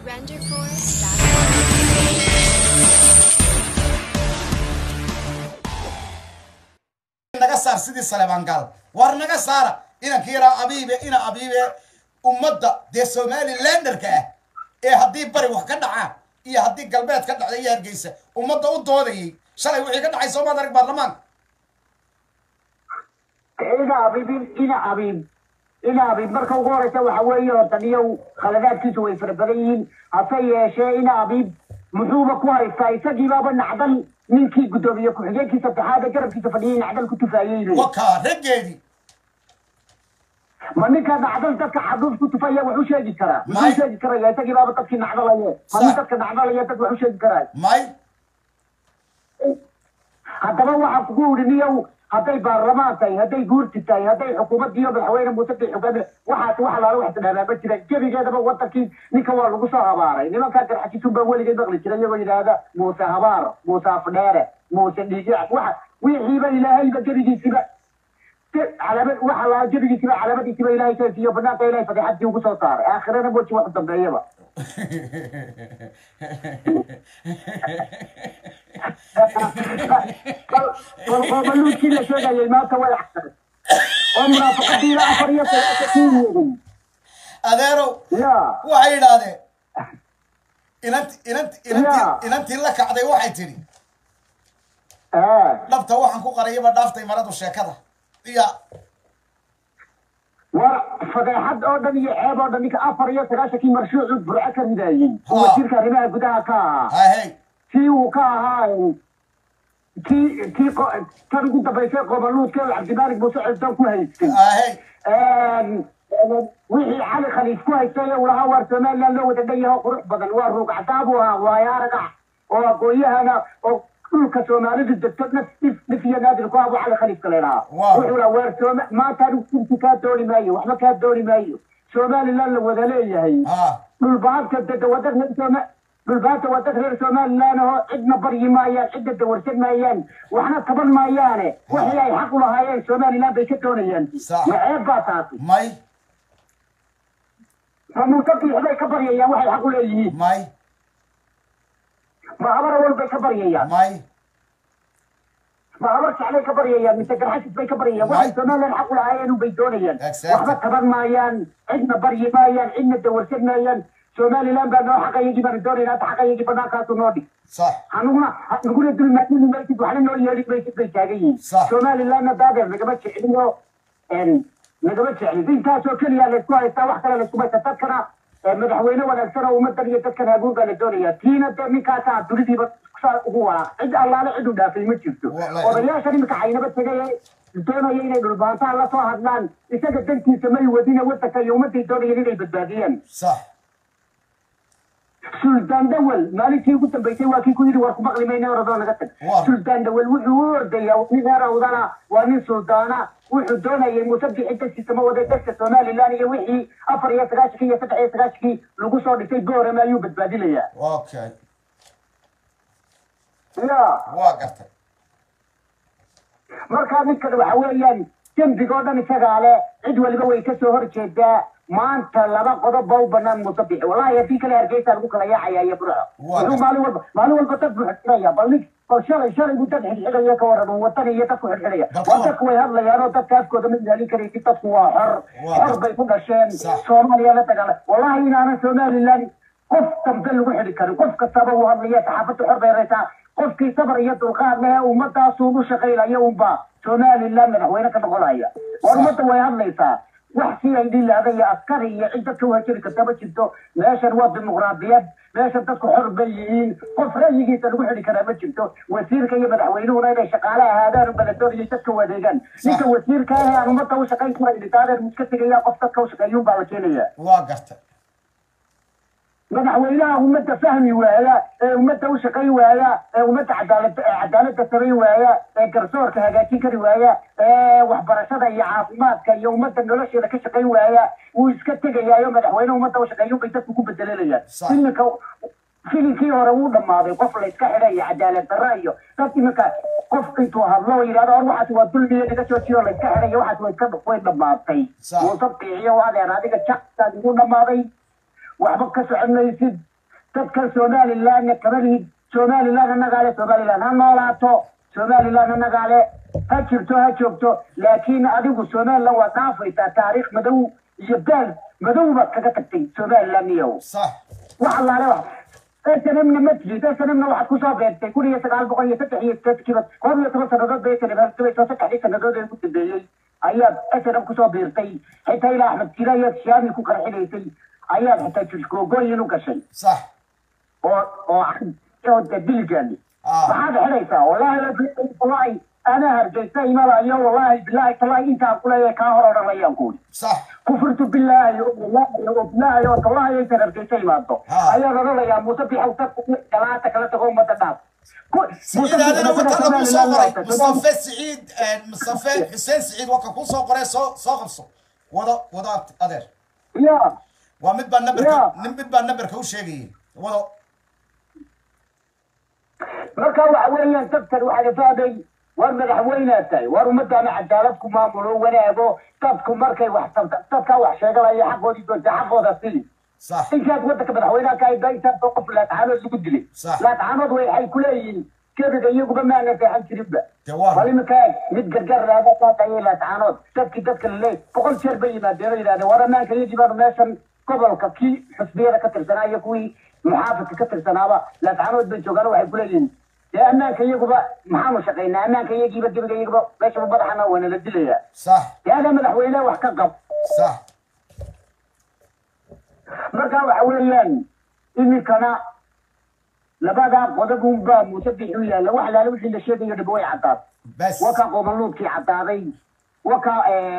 naga saar sidii saleebaangaal war naga saara inanka yaraa abiibe ina abiibe ummadda dee somalilanderka ah ee haddii bari wax ka dhacaan iyo haddii galbeed ka dhacda iyo hargeysa ummadda u doodayay shalay wixii ka dhacay soomaad arag baarlamaanka ina abiib ina abiib ina abiib marka ugu horeysa waxa weeye horta niyow khaladaadkiisu way fara badan yihiin hase yeeshee ina abiib muxuuba ku haystaa isagiibaaba nacdal ninkii guddoomiye ku-xigeenkii saddexaad ee garabkiisa fadhiyay nacdal ku tufaayey wakaa raggeedii ma ninka nacdal dadka xaduuf ku tufaya wax u sheegi karaa May. muxuu sheegi karaya isagiibaaba dadkii nacdalaye ma nin Sa- dadka nacdalaya dad wax u sheegi karaa may haddaba waxaan kugu uri niyow hadday baarlamaan tahay hadday guurti tahay hadday xukuumaddiiyo madaxweyne muuse bay xogaami waxaas wax alaala wax tidhahdaa ma jira gebigeedaba wadankii ninka waa lagu soo habaaray nimankaa garxajisun baa weligeed maqli jira iyagoo yidhaahda muuse habaar muuse afdheere muuse dhiigic waxa wixiiba ilaahayba gebigiisiba ge- calaamad waxa laa gebigiisiba calaamadiisiba ilaahay kaysiiyo banaanka ilaahay fadeexadii ugu soo saaray aakhirana moji wax u dambeeyaba bal qoobaluudkii la sheegayay maanta way axsaray oo munaafaqadiina afar iyo sagaashan kuu weegay adeerow ya waxay yidhaahdeen inanti inanti Ya. inantii inantii la kacday waxay tidhi ee dhabta waxaan ku qarayaba dhaaftay maradu sheekada iya war fadeexad oo dhan iyo ceeb oo dhan ninka afar iyo sagaashankii marshuucu burco ka ridaayey oo Ha. wasiirka arrimaha gudaha ka ahaa hahey kii uu ka ahaa kii kii qo- tan ugu dambaysay qoobaluudka oo cabdimaalig muuse cisdoon ku haystay hahey wixii cali khaliif ku haystay uu lahaa waar somaliland loo wada dhan yaho qurux badan waa ruug cadaabu ahaa waayo aragax oo aqoonyahana oo dhulka soomaalidu degto naf dhif dhif iyo naadir ku abu cali khaliifka leelahaa Wow. wuxuu lahaa waar sooma maanta anigu kursi kaa dooni maayo waxba kaa dooni maayo somaliland la wada leeyahay ha dhulbaadka dada wadad reer sooma dhulbaadka wadad reer somaliland oo cidna baryi maayaan cidna dawarsan maayaan waxna taban maayaane wixii ay xaq u lahaayeen somaliland bay ka doonayaan Sax. ma ceeb baa taasi may ma muuse biixbay ka baryayaan waxay xaq u leeyihiin may ma habar awal bay ka baryayaan may ma habar jeclay ka baryayaan mise garxasis bay ka baryayaan waxay somaliland xaq u lahaayeen unbay doonayaan Exactly. waxba taban maayaan cidna baryi maayaan cidna dawarsan maayaan somaliland baa noo xaqayagii baanu doonaynaa hadda xaqayagii bannaankaasu noo dhig sax anuguna naguna dulmaadini maysid waxna noo yeedhi maysid bay taagan yihiin Sax. somalilandna daadeer nagama jeclino nagama jeclin intaasoo keliya laysku haystaa wax kale laysku haysta dadkana eh, madaxweyne wanaagsan oo ummadan iyo dadkan haguur baa la doonaya tiina dee ninkaasaa dunidiiba saa ugu walaaq cid allaale cid u dhaafay ma jirto Wallahi. odayaashan imika xaynaba tegay ee doonaya inay dhulbaantaan la soo hadlaan isaga dantiisa may wadina wadanka iyo ummaday doonayeen inay badbaadiyaan sax suldaan dawel maalintii ugu dambaysay waa kii ku yidhi war ku maqli mayna oradoo naga tag Waa. suldaan dawel wuxuu u ordayaa waa nin reer awdana waa nin suldaana wuxuu doonayay muuse bixi dadkiisa ma waday dadka somaliland iyo wixii afar iyo sagaashankii iyo saddex iyo sagaashankii lagu soo dhisay boorama ayuu badbaadinayaa okay ya waa gartay markaa ninkan waxa weeyaan dembigoo dhan isagaa le cid waliba way ka soo horjeedaa maanta laba qodob ba u banaan muuse bixi wallahi haddii kale hargeysa lagu kala yaacaya iyo burco Waa. wuxuu maalin walba maalin walba dad buu xidxidhaya bal nin bal shalay shalay buu dad xidxidhaya ka waran watan iyo dadku xidxidhaya Bal waa ka dadku way hadlayaan oo dadka afkooda ma ilaalin karaysid dadku waa xor Waa. xor bay ku dhasheen Sax. soomaaliya la dagaala wallahi inaanan somaliland qof dambe lagu xidhi karin qof kastaba uu hadlaya saxaafadda xor bay raysaa qofkii sabar iyo dulqaad leh ummadaasuu u shaqaynaya unba somaliland madaxweyne ka noqonaya war ummadda way hadlaysaa wax si ay dhilaada iyo askari iyo cid dadka u hajiri karta ma jirto meeshan waa dimuqraadiyad meeshan dadku xor bay yihiin qof ra'yigiisa lagu xidhi karaa ma jirto wasiirka iyo madaxweynuhuna inay shaqaale ahaadaan unba la doonayay dadka u adeegaan ninka wasiirka ah ee aan ummadda u shaqayn karayn taadeer iska tegaya qof dadka u shaqeeyuun baa la keenaya waa gartay madaxweynaha ummadda fahmi waaya ee ummadda u shaqayn waaya ee ummadda cadaalad cadaaladda samayn waaya ee garsoorka hagaajin kari waaya ee waxbarashada iyo caafimaadka iyo ummadda nolosheeda ka shaqayn waaya wuu iska tegayaayo madaxweyne ummadda u shaqeeyo bay dadku ku bedelanayaan Sax. filimka filimkii hore wuu dhammaaday qof la iska xidhay iyo cadaalad darra iyo dad iminka qof intuu hadlo oo yidhahdo or waxaas waa dulmiya naga joojiyo la iska xidhay iyo waxaas way iska way dhammaatay Sax. muuse biiciyo adeer adiga jaqtaad igu dhammaaday waxba ka socon maysid dadka somalilandna kama lihid somaliland anagaale somaliland ha noolaato somaliland anagaale ha jirto ha joogto laakiin adigu somaliland waa dhaafaysaa taariikh madow iyo daal madow baad kaga tagtay somaliland iyow صح wax allaale wax snmna ma tihid snmna waxaad kusoo beertay kun iyo sagaal boqol iyo saddex iyo sideedkiiba koob iyo toban sanadood bay snm halgabayso saddexdii sanadood ee ugu dambeeyey ayaad snm kusoo biirtay xitaa ilaa axmed jira ayaad shaami ku qarxinaysay ayaad xitaa jirkoogoyin u gashay صح oo oo oo diligaani آه. maxaad xidhaysaa wallahi wallahi ana hargeysa imalayo wallahi bilahi talahi intaan kuleeyahay kaa hor odhanayaan kuuli صح kufurtu bilaahi wallahi oo bilaahi oo tallahi aysan hargeysa imaado Ha. ayaan odhanayaa muuse bixow tag galaata kala tago ummadda dhaaf Ku- Muuse سعيد هذا Bixi وطن dadka ابو Somaliland صقري waa مصطفى سعيد آه، مصطفى حسين سعيد وكا كو صقري سو سو قبصو وضع وضع ادير ya ومد با نمبر يا. نمد با نمبر كو شيغي وضع marka waxa weeyaan dadkan waxaa la fahmay war madaxweynea tahay war ummaddaana cadaalad ku maamulo wanaago dadku markay wax tabta- dadkaa wax sheeganaya xaqoodii doonta xaqooda sili صح intaad waddanka madaxweynaha ka hayda intaad soo qof laatcaanood lagu dilay Sax. laatcaanood waxay ku leeyihiin kebiga iyaguba maana seexan jirinba جوار bal iminka eeg mid gargar raada kaa dhayay laatcaanood dadkii dadka laleey boqol jeer bay yimaadeen oo yidhahdeen war ammaanka iyagii baanu meeshan gobolka kii xusbiyada ka tirsanaa iyo kuwii muxaafidka ka tirsanaaba laatcaanood bay joogaan waxay ku leeyihiin dee ammaanka iyaguba maxaanu shaqaynaa ammaanka iyagiiba gebiga iyaguba meeshaba madaxana waana la dilayaa صح dee adaa madaxweyne wax ka qab صح marka waxa weeyaan iminkana labadaa qodob unbaa muuse bixi u yaalla wax alaale wixii la sheegayo dhib way caddaad بس waka qomaluudkii caddaaday waka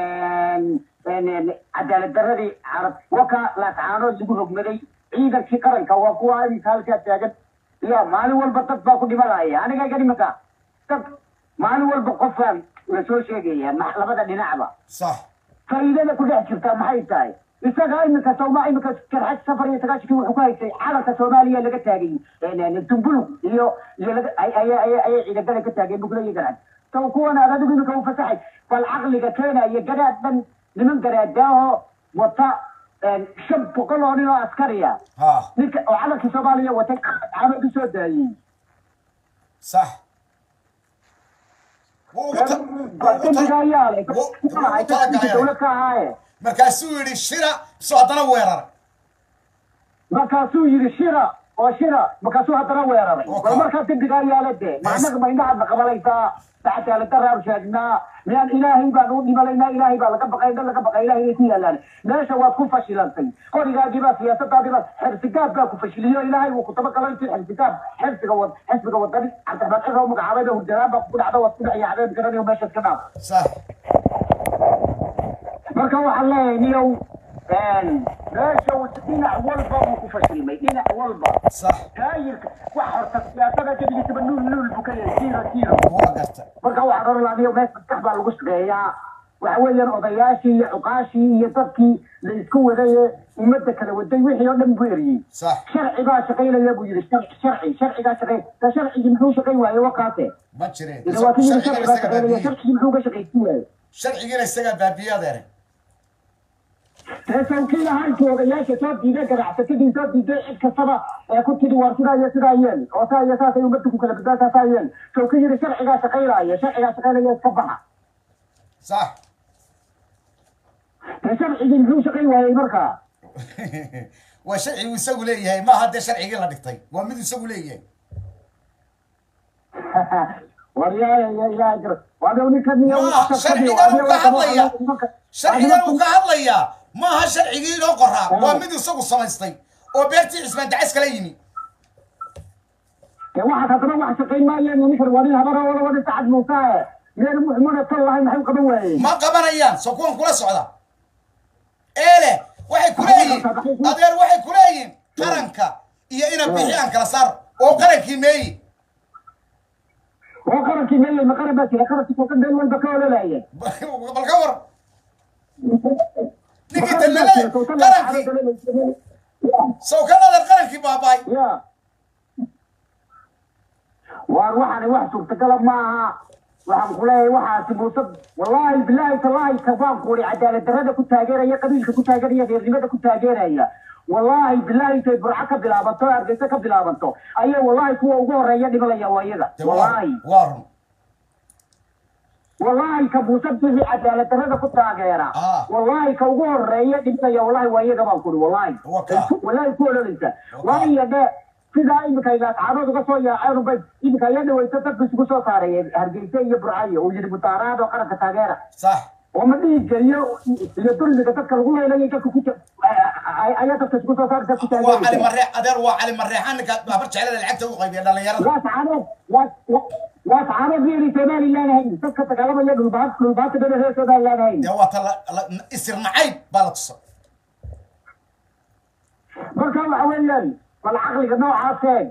cadaalad daradii carab waka laatcaanood lagu rogmaday ciidankii qaranka waa kuwa iminka halkaa taagan ya maalin walba dad baa ku dhimanaya aniga iga iminka dad maalin walba qofaan la soo sheegaya ma- labada dhinacba صح faa'iidada ku dhex jirta maxay tahay isaga iminka sawma iminka karxad safar iyo sagaashankii wuxuu ku haystay calanka soomaaliya laga taagay dumbulug iyo iyo laga ay ay ay ayay ciidagada ka taageen bugla iyo garcad saw kuwan aad adigu iminka u fasaxay bal caqliga keenaya garaad dhan niman garaadaahoo wata shan boqol oo nin oo askariya ها ninka oo calankii soomaaliya watay caamad u soo daayey صح dembiga ayaa leh dowlad ka ahaaye markaasuu yidhi shira soo haddana weerar markaasuu yidhi shira oo shira markaasuu haddana weeraray Okay. bal markaa dembigaa yaala dee macnaga ma indhahaad la qabanaysaa dacataaladaraar sheegnaa miyaan ilaahay baan u dhimanaynaa ilaahay baa laga baqay indha laga baqay ilaahay bay ku yaalaan meesha waad ku fashilantay qorigaagibaa siyaasadaadiibaa xirsigaab baa ku fashiliyo ilaahay wuu ku tabagalay intii xirsigaab xirsiga wad xisbiga wadani cabdiraxmaan ciro magacaabay ba hurdanaan baa kugu dhacda waad ku dhacyaacdeen garanayo meesha iska dhaaf صح marka waxaan leeyahay niyow meesha uu dhinac walba buu ku fashilmay dhinac walba صح taayirka wax horta siyaasada gebigiisaba nuul nuul buu ka yahay tiiro tiiro waa garta marka waxaan oran lahaa niyow meesha maskax baa lagu shaqeeyaa waxa weeyaan odayaashii iyo cuqaashii iyo dadkii la isku waday ee ummadda kala waday wixii oo dhan buu eriyey صح sharci baa shaqaynaya buu yidhi sharci sharci sharcigaa shaqay ta sharcigii muxuu shaqayn waaye wakaase ma jireen ila waa kii yidhi sharcigiina sharci baa isagaa shaqaynaya baabiyey sharcigii muxuu ka shaqaysin waaye sharcigiina isagaa baabiyey adeere reesawkii ahaanki odayaasha soo diiday ganacsatadii soo diiday cid kastaba ee ku tidhi war sidaa iyo sidaa yeel oo saa iyo saasay ummadda ku kala badbaataa saa yeel sow ka yidhi sharcigaa shaqaynaya sharcigaa shaqaynaya iska baxa صح dee sharcigii muxuu shaqayn waayey markaa waa sharcigu isagu leeyahay maaha dee sharcigii la dhigtay waa mid isagu leeyahay war yaa yaa yaa jira waadau ninkan niyo maaha sharcigan uu ka hadlaya sharcigan uu ka hadlayaa maaha sharcigii inoo qoraa waa mid isagu samaystay oo beertii cismaan dacays kala yimi dee waxaad haddana wax shaqayn maayeen ninkan waa nin habara wala wada sacad muusa meel muxmuna tal lahay maxay qaban waayeen ma qabanayaan soo kuwan kula socda eele waxay ku leeyihin adeer waxay ku leeyihin qaranka iyo ina bixi aan kala saaro oo qarankii meeyi oo qarankii meeyey ma qaran baa jira qarankii kookan meel walba ka ololaya bal ka war ninkii talale qarankii sow ka adeer qarankii baabaay ya waar waxaani wax suurtagala maaha waxaan ku leeyahay waxaasi muuse wallaahi bilaahi tallaahi kabaan kuuri cadaalad darrada ku taageeraya qabiilka ku taageeraya reernimada ku taageeraya wallaahi bilaahi intay burco ka bilaabanto hargeysa ka bilaabanto ayay wallaahi kuwa ugu horeeya dhimanaya waa iyaga dee waa wallaahi waa run wallaahi ka muuse bixi cadaalad darrada ku taageera Ah. wallaahi ka ugu horeeya dhimanaya wallaahi waa iyaga baan kuuri wallaahi Waa kaa. wallaahi ku ololeysa Waa waa kaa. iyo dhe sidaa iminka ilaascaanood uga soo yaaceen bay iminka ayaa dhaweysa dadka isugu soo saaray hargeysa iyo burcayo uu yidhi mutaaraad oo qaranka taageera sax oo ma dhihi geliyo iyo dulmiga dadka lagu leelayo dadka ku ja- ay- ayaa dadka isugu soo saaraysa ku waa cali taageeraysa maree adeer waa cali mareexan ninka babar jeclada lacagta u qaybiya dhalinyarada waa sacaanood waa- waa- waa sacaanood reeri somalilan ahayn dadka dagaalamaya dhulbaad dhulbaadka dhan reer somalilan ahayn dee waa ta la- la- isir nacayb baa la tusa marka waxa weeyaan bal caqliga noocaaseen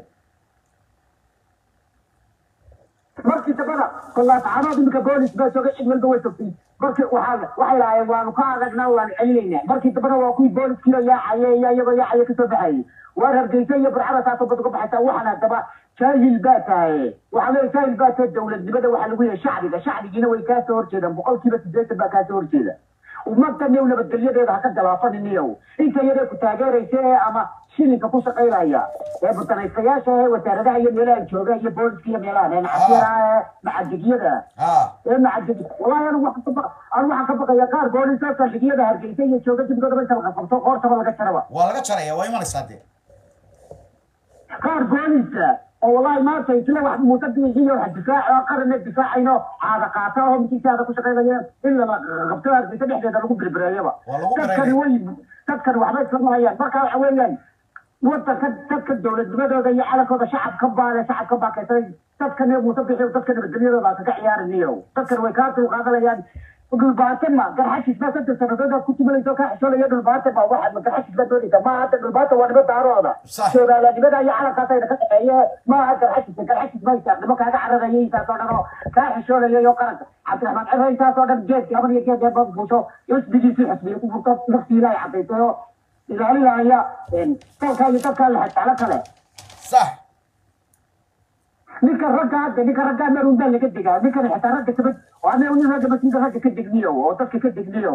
markii dambana kolaatacaanood iminka boolis baa joogay cid walba way togtay markii waxaa waxay lahaayeen waanu ka aragnaa waanu celinaynaa markii dambana waa kuwii booliskiiyo yaacaya iyo iyagoo yaacaya kasoo baxayay waar hargeysa iyo burcada taasoo bad uga baxaysaa waxaan haddaba jaahil baa tahay waxaa leeya jaahil baa tahay dowladnimada waxaa lagu yahay shacbiga shacbigiina way kaasoo horjeedaan boqolkiiba siddeetan baa kaasoo horjeeda ummadan yow nabadgelyadeeda ha ka galaafaniniyow inta yaree ku taageeraysa ee ama shilinka ku shaqaynaya ee butanaystayaasha ee wasaaradaha iyo meelaha jooga iyo booliska iyo meelaha ee nacasyada ee macadigyada ha ee macadigi wallahi anigu waxaan ka baqa anigu waxaan ka baqaya qaar booliska saldhigyada hargeysa iyo jooga dibgoodaba inta laga qabto qoortaba laga jaraba waa laga jaraya waa imanaysaa dee qaar booliska oo wallahi maanta isla wax muuse biixiyo wax difaac oo qarana difaacayno caada qaata oo mikiisaada ku shaqaynaya in la qabto hargeysa dhexdeeda lagu birbireeyaba Waa lagu dadkani way dadkani waxbay iska mahayaan marka waxa weeyaan wadanka dadka dowladnimadooda iyo calankooda shacabka baale shacabka baa kaysanay dadkan muuse bixiyo dadka nabadgelyadooda aan kaga ciyaarinayo dadkan way kaa dulqaadanayaan dhulbaate ma garxashis baa saddex sannadood aad ku tumanayso kaa xishoolaya dhulbaate ma waxaad ma garxashis baa doonaysa ma hadda dhulbaate waa nimo daarooda Sax. soomaalanimada iyo calankaasayna ka dhexeeye ma aha garxashis garxashis ma isaaq nimo kaaga cararaya intaasoo dhan oo kaa xishoolaya iyo qaranka cabdiraxmaan ciro intaasoo dhan geedkii haban iyo geed eeba buusho isbigiisii xisbiya ku furto naftiina ay cadaysay oo ilaalinaya dalkaa iyo dadkaa la xajeclo kale sax ninka ragga hadda ninka ragga marun baa laga degaa ninkan xitaa ragga kamid oo ana nin ragga mas ninka ragga ka degniyo oo dadka ka degniyo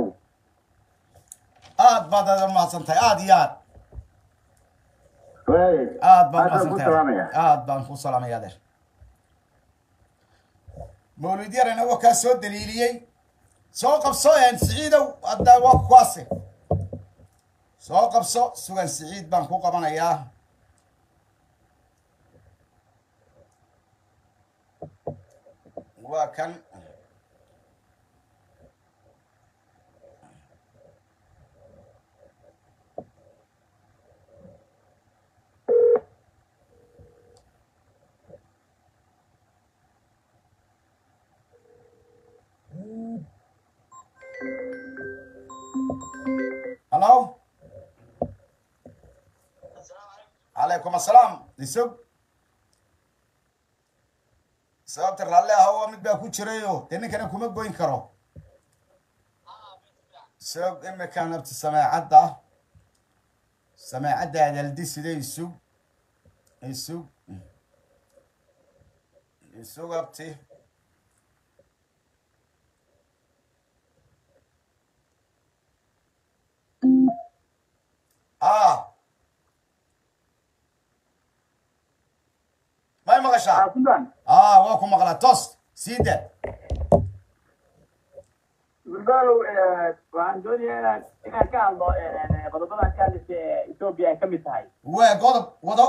aad baad adeer mahadsan tahay aad iyo aad aad aad baan baan ku mahadsan salaamaya tahay aad baan ku salaamaya adeer mawlid yarana waa kaa soo daliiliyey soo qabso een siciidow hadda waa kuwaase soo qabso sugan siciid baan ku qabanayaa waa kan hallo calaykum assalaam isog sababta raalli ah waa mid baa ku jirayo dee ninkana kuma goyn karo isog imikan abti sameecadda sameecadda adaldi sida isug isug isug abti ah may maqashaa sudan ah waa ku maqlaa toos sii da gulbaalow waxaan doonayaa inaan inaan ka hadlo qodobadan ka hadlaysa ee etoobiya ay ka mid tahay waa godob wado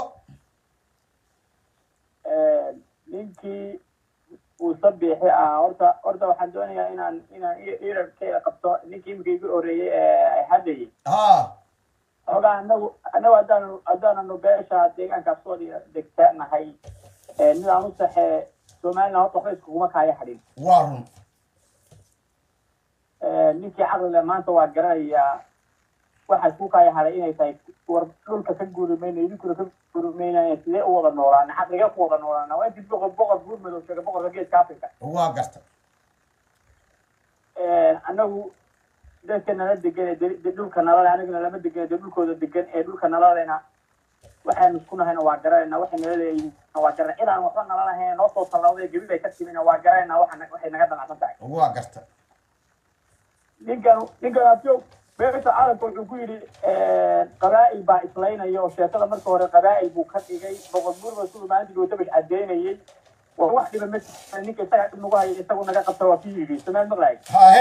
ninkii uu sabiixi ahaa horta horta waxaan doonayaa inaan inaan irarkeeda qabto ninkii imika igu horeeyey ee hadlayay ha ogaa anagu anagu haddaanu haddaananu beesha deegaankaas soo degta nahay midaan u saxee somaliland horta waxba iskuguma kaaya xadhin waa run ninkii caqlile maanta waa garanayaa waxaa isku kaya haday inay tahay war dhulka ka guurimayna idinkuna ka guurimaynaya sidee u wada noolaana xaqliga ku wada noolaana waa intii boqor boqor buur madow sheega boqorka geeska africa waa garta anagu dadka nala degan ee de- de- dhulka nalale anigana lama degan ee de dhulkooda degan ee dhulka nalalena waxaynu isku nahayna waa garanayna waxay nala leeyihiin waa garanay cidaan waxba nala lahayn noo soo tallawday gebi bay ka timina waa garanayna waxa waxay naga damacsan tahay waa garta ninkan ninkan abjoog beerta caalamka wuxuu ku yidhi qabaa'il baa islaynaya oo sheekada marka hore qabaa'il buu ka dhigay boqol murba siduu maalintii dhawatabash cadeynayay waa wax dhiba ma jirta ninka isaga dhib nagu haya isagu naga qabta waa ku yidhi samaad maqlaay hahe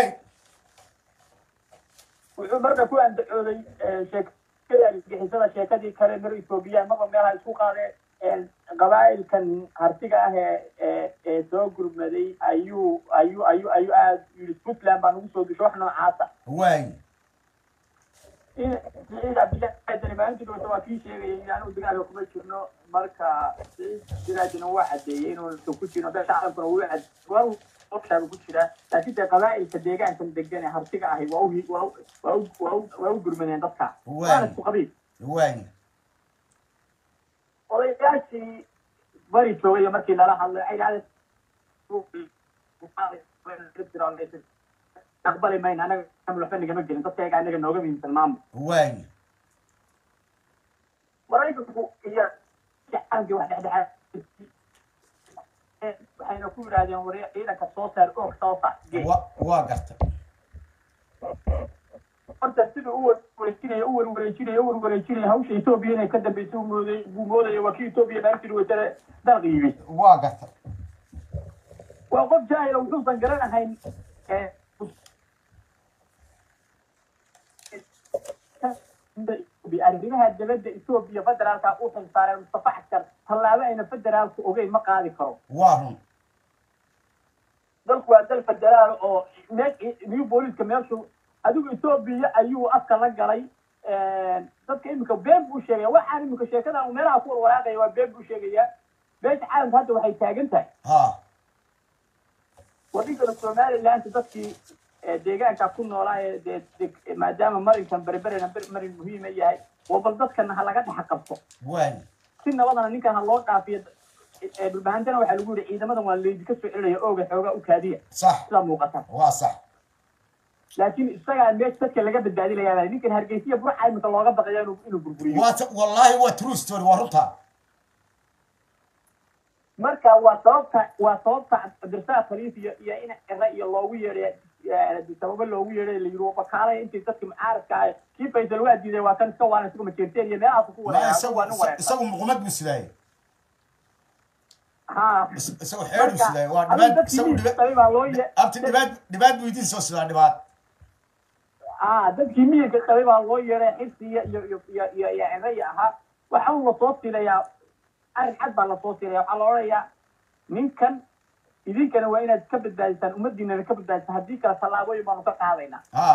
wuxuu marna ku andacooday sheekada argixisada sheekadii kale mar ethoobiya marba meelaha isku qaadeen qabaa'ilkan hartiga ah ee ee ee soo gurmaday ayuu ayuu ayuu ayuu aad yidhi puntland baa nagu soo disho wax noocaasa waayi siciid cabdillahi dani maalintii dhawata waa kii sheegayay in aanu dagaalka kuma jirno marka siciid siraajina waa cadeeyey inuusan ku jirno beesha caalamkuna wuu cad waa ogshaabu ku jiraa laakiin dee qabaa'ilka deegaankan degan ee hartiga ahi waa u waa u waa u waa u waa u gurmadeen dadka waana isku qabiil waayi odayaashii bari joogay markii lala hadlay ay dhahday aqbali mayna anaga waxba nagama gelin dadkayga anaga nooga muhiimsan maamul waayi maraykanku iyo caalamkii wax dhexdhexaad waxayna ku yidhaahdeen wari ciidanka soo saar oog soo saar gee wa waa garta horta siduu u wareejinaya u warwareejinaya u warwareejinaya hawsha etoobiya inay ka dambeysay uu mooday buu moodaya waa kii etoobiya maalintii watare dalqi yimi waa garta waa qof jaahila wuxuusan garanahayn arrimaha dabadda etoobiya federaalka u xilsaareen mustafa xaskar tallaabo ayna federaalku ogeyn ma qaadi karo waa run dalku waa dal federaal oo new booliska meeshu adigu etoobiya ayuu afka la galay dadka iminka been buu sheegaya waxaan iminka sheekada meelaha ku warwaraaqaya waa been buu sheegaya beesha caalamka hadda waxay taagan tahay ha wadhinkana somaliland dadkii deegaanka ku noolaa ee dee maadaama marinkan berberena marin muhiima yahay waa bal dadkana ha laga dhex qabto waayi si nabadana ninkan ha loo dhaafiyo dhulbahantana waxaa lagu yidhi ciidamadan waa laydinka soo celinaya ooga xoogaa u kaadiya sax sidaa muuqata waa sax laakiin isagaa meesha dadka laga badbaadinayaa ninkan hargeysiya burca iminka looga baqaya inuu inuu burburiyo waa ta- wallaahi waa true story waa runta marka waa sababta waa sababta cabdirsaaq khaliif iyo iyo in cire iyo loogu yeedhay sababo loogu yeedhay la yiri bakaalaya intii dadka mucaaradka ah kii faysal waa diiday waa kan iska waalan isagu majeerteen iyo meelahaas ku ma wareega isagu waa nin wareegsan isagu muqmad buu sidaayey ha Is- isagu xeer buu sidaayey waa adigu dhibaad dadkii isagu miyiga dhibaad qabay baa loo ye abti dhibaad dhibaad buu idiin soo sidaa dhibaad ah dadkii miyirka qabay baa loo yeedhay xirsi iyo iyo iyo iyo iyo iyo ciraya ahaa waxa un lasoo silayaa arrin cad baa lasoo silaya waxaa la odhanayaa ninkan idinkana waa inaad ka badbaadisaan ummadiinana ka badbaadisaan haddii kale tallaabooyin baanu ka qaadaynaa ha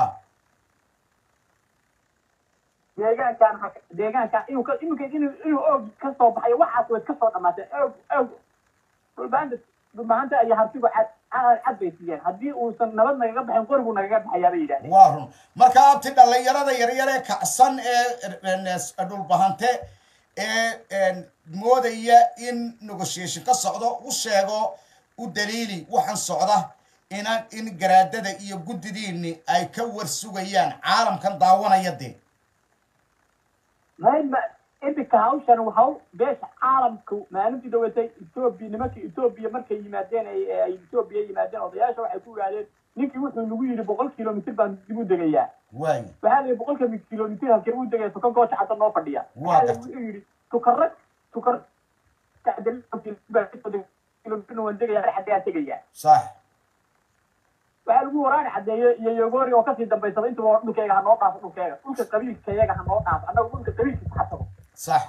deegaankan ha- deegaankan inuu ka iminka inuu inuu oog ka soo baxayo waxaas way ka soo dhamaatee oog oog dhulbaanta dhulbahanta iyo hartigu cad cad cad bay siiyeen haddii uusan nabad nagaga baxin qorigu nagaga baxayaa bay yidhahdeen waa run marka abti dhallinyarada yaryar ee kacsan ee dhulbahante ee moodaya in negotiation ka socdo u sheego u daliili waxaan socda inaan in garaadada iyo guddidiini ay ka warsugayaan caalamkan daawanaya dee mayma iminka hawshan haw beesha caalamku maalintii dhawatay etoobiya nimankii etoobiya markay yimaadeen ay ay etoobiya yimaadeen odayaasha waxay ku yidhahdeen ninkii wuxuu nagu yidhi boqol kilomitr baan dib u degayaa waayi waxaa la yidhi boqolka kilomitr halkee u degaya tukan gooja hadda noo fadhiya Waa waxaa la gartay. wuxuu yidhi tukarag tukar kilomitr waan degayaa xagaa tegayaa sax waxaa lagu waraani cadeeye iyo yogori oo kasii dambaysada intuba dhulkeyga ha noo dhaafo dhulkeyga dhulka qabiilkayaga ha noo dhaafo annaga dhulka qabiilkiisa ha tago sax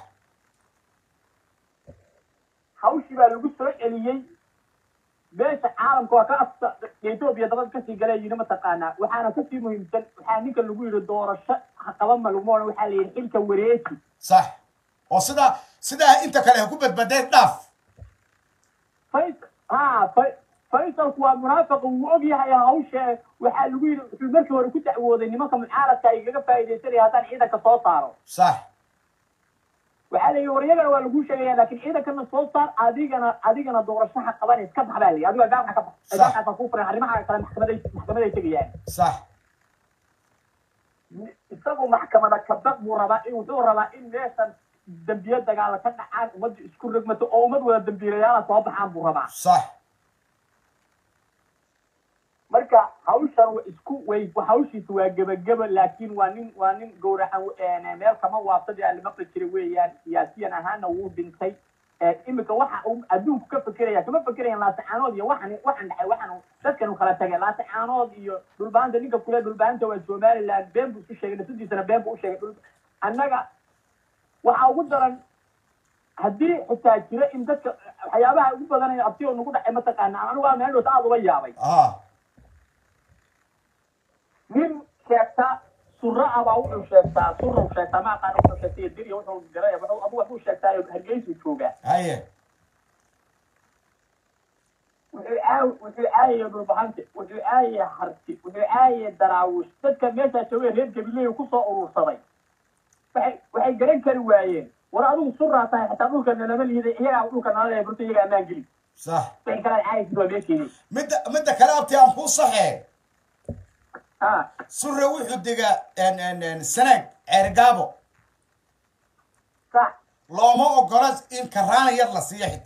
hawshii baa lagu soo celiyey beesha caalamka waa ka afta etoobiya dabad kasii galee yidhi mataqaanaa waxaana kasii muhiimsan waxaa ninka lagu yidhi doorasho ha qaban ma laguma odhan waxaa la yidhi xilka wareeji sax oo sidaa sidaa inta kale ha ku badbadeen dhaaf fays ha fay- faysalku waa munaafiq wuu og yahay hawsha waxaa lagu yidhi wuxuu markii hore ku dacwooday nimanka mucaaradka ay kaga faa'iidaysanaya haddaan ciidanka soo saaro sax waxaa la yidhi waryagana waa laguu sheegaya laakiin ciidankana soo saar adigana adigana doorashaha qaban iska bax baa la yidhi adiga gaarka ka bax Sax. gaarkaasa kuu furan arrimaha kale maxkamaday maxkamaday tegayaan sax isagu maxkamada kabaq buu rabaa in wuxuu rabaa in meeshan dambiye dagaala ka dhacaan ummadda isku rogmato oo ummad wada dambiilayaala soo baxaan buu rabaa sax marka hawshan wa isku way hawshiisa waa gebageba laakiin waa nin waa nin gowracan meel kama waabsadii aan la maqli jiray weeyaan siyaasiyan ahaana wuu dhintay imika waxa uu adduunku ka fekeraya kama fekerayaan laasacaanood iyo waxan waxan dhacay waxan dadkan kala tagay laasacaanood iyo dhulbaanta ninka kule dhulbaanta waa somaliland been buu isu sheegay nafsadiisana been buu u sheegay dhul annaga waxaa ugu daran haddii xitaa jira in dadka waxyaabaha ugu badanaya abti oo nagu dhacay mataqaana anigu waa meel dhowta aada uga yaabay ah nin sheegta sura ah baa wuxuu sheegtaa sura sheegtaa ma aqaan wuxuu sheegtay diriya wuxuu diray wuxuu abu wuxuu sheegtaa hargeysu joogaa haye wuxuu aa wuxuu aayay dhulbahante wuxuu aayay harti wuxuu aayay daraawush dadka meeshaa joogay reer gabileey kusoo urursaday waxay waxay garan kari waayeen war adigu suraa tahay xitaa dhulka nalama liiday iyagaa dhulka nala leeya burta iyaga ammaan geli sax waxay kala caayaysid waa meesheedii midda midda kale abti aan kuu saxee ha sure wuxuu degaa sanaag ceergaabo sax looma ogola in karaana yar la siiyo xita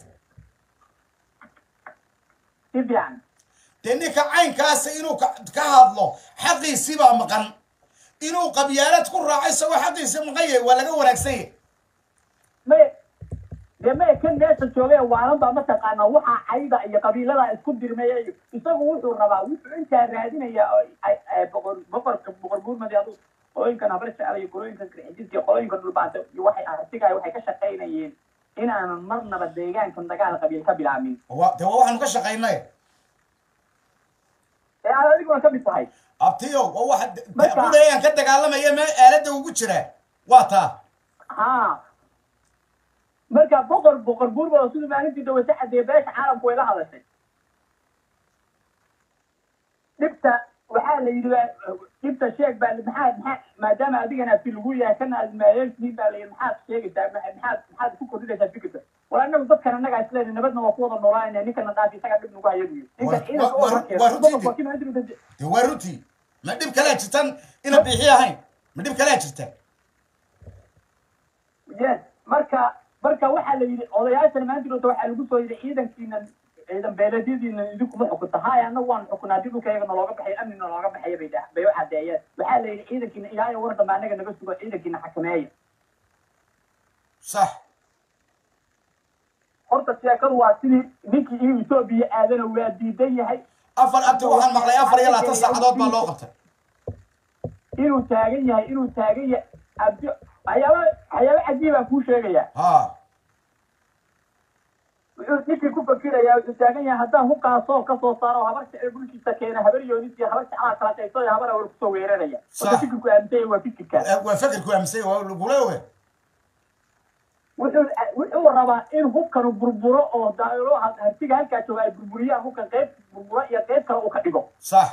si fiican dee ninka caynkaasa inuu ka ka hadlo xaqiisii baa maqan inuu qabyaalad ku raaco isagoo xaqiisii maqan yahay waa laga wanaagsan yahay may dee may kan meesha joogay waalan baa mataqaanaa waxaa cayda iyo qabiilada isku dirmaya iyo isagu wuxuu rabaa wuxuu intaa raadinayaa oo ay- ay boqor boqorka boqor guurmadi adu qolooyinkan habar jecel iyo qolooyinkan kirxijiska iyo qolooyinkan dhulbaanta iyo waxay artigaay waxay ka shaqaynayeen inaanan marnaba deegaankan dagaal qabiil ka bilaabin waa dee waa waxaanu ka shaqaynay ee aad adiguna ka mid tahay abtiyo waa waxa Marka- budayaan ka dagaalamaya mee aaladda ugu jira waa taa ha marka boqor boqor guurmada siduu maalintii dawasa cadeeye beesha caalamku way la hadashay dhibta waxaa la yidhi waa- dhibta sheeg baa maxaa maxaa maadaama adigana fi lagu yahay kana aad maayeeltihiin baa la yidhi maxaad sheegaysaa ma- maxaad maxaad ku kordhinaysaa fikirka war annagu dadkan annaga isleena nabadna waa ku wada noolaanaya ninkana dhaafi isaga dhib nagu haya buyi ninka Waa- ciidanka waa- oo waa- horkeeda waa runtii boqorku waa kii maalintii dawasa- dee waa runtii ma dhib kalea jirtan ina bixi ahayn ma dhib kalea jirta yes marka marka waxaa la yidhi odayaashan maanta dhowta waxaa lagu soo yidhi ciidankiina ciidan beeleedyadiina idinkuma xukunta haya annagu waan xukunaa haddii dhulka iyaga nalooga baxay amni nalooga baxaya bay dhah bay u cadeeyeen waxaa la yidhi ciidankiina ilaayo war dambe annaga naga sugo ciidankiina xakameeya sax horta sheekadu waa sidii ninkii inuu etoobiya aadana waa diidan yahay afar abti waxaan maqlay afar iyo labaatan saacadood baa loo qabtay inuu taagan yahay inuu taagan yahay abdi waxyaaba waxyaaba cajiibaa kuu sheegaya ha wuxuu ninkii ku fakirayaa wuxuu taagan yahay haddaan hukaasoo kasoo saaro habar jecel bulshiisa keena habar yoonis iyo habar jeclaa kala qayso iyo habar awal kusoo weeraraya Sax. wata fikirku aamintay waa fikirka waa fekerku aaminsan yahay, waa lagula oge wuxuu wuxuu rabaa in hubkanu burburo oo daalo hartiga halkaa jooga ay burburiyaan hubkan qayb burburo iyo qayb kale uu ka dhigo sax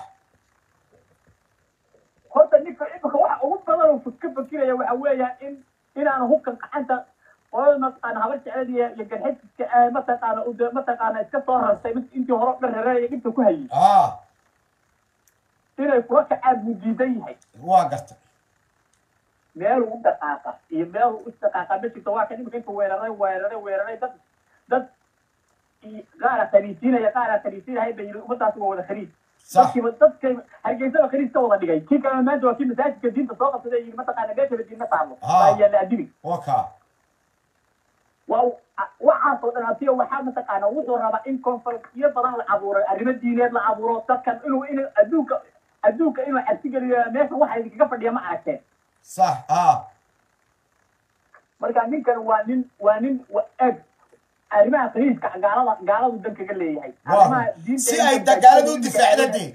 horta ninka imika waxa ugu badan uu ka fakiraya waxa weeyaan in inaanu hubkan gacanta qolada mataqaana habar jeclada iyo iyo garxiska ah mataqaana u de- mataqaana iska soo rartay mid intii hore dhan reeraya dhibta ku hayay ha inay kula kacaan buu diidan yahay waa garta meel u dhaqaaqa iyo meel u dhaqaaqa ma jirto waa kan imika inta weeraray weeraray weeraray dad dad i- qaara khaniisiinaya qaara khaniisiinaya bay yidhi ummadaasi waa wada khaniis sax dadkiiba dadka hargeysaba khaniis ka wada dhigay kii kalena maanta waa kii masaajidka diinta soo qabsaday yidhi mataqaana meeshaba diinma taalo Ah. baa yaalla adimi waa kaa waa waxaasoo dhan asiga waxaa mataqaana wuxuu rabaa in konfalkiyo badan la abuuro arrimo diineed la abuuro dadkan inuu in adduunka adduunka inuu cabsi geliyo meesha waxa idinkaga fadhiya ma aragteen sax ha marka ninkan waa nin waa nin wa eg arrimaha khaliiska gaalada gaaladu dan kaga leeyahay waa arrimaha diinta si ay dagaalada u difaacda dee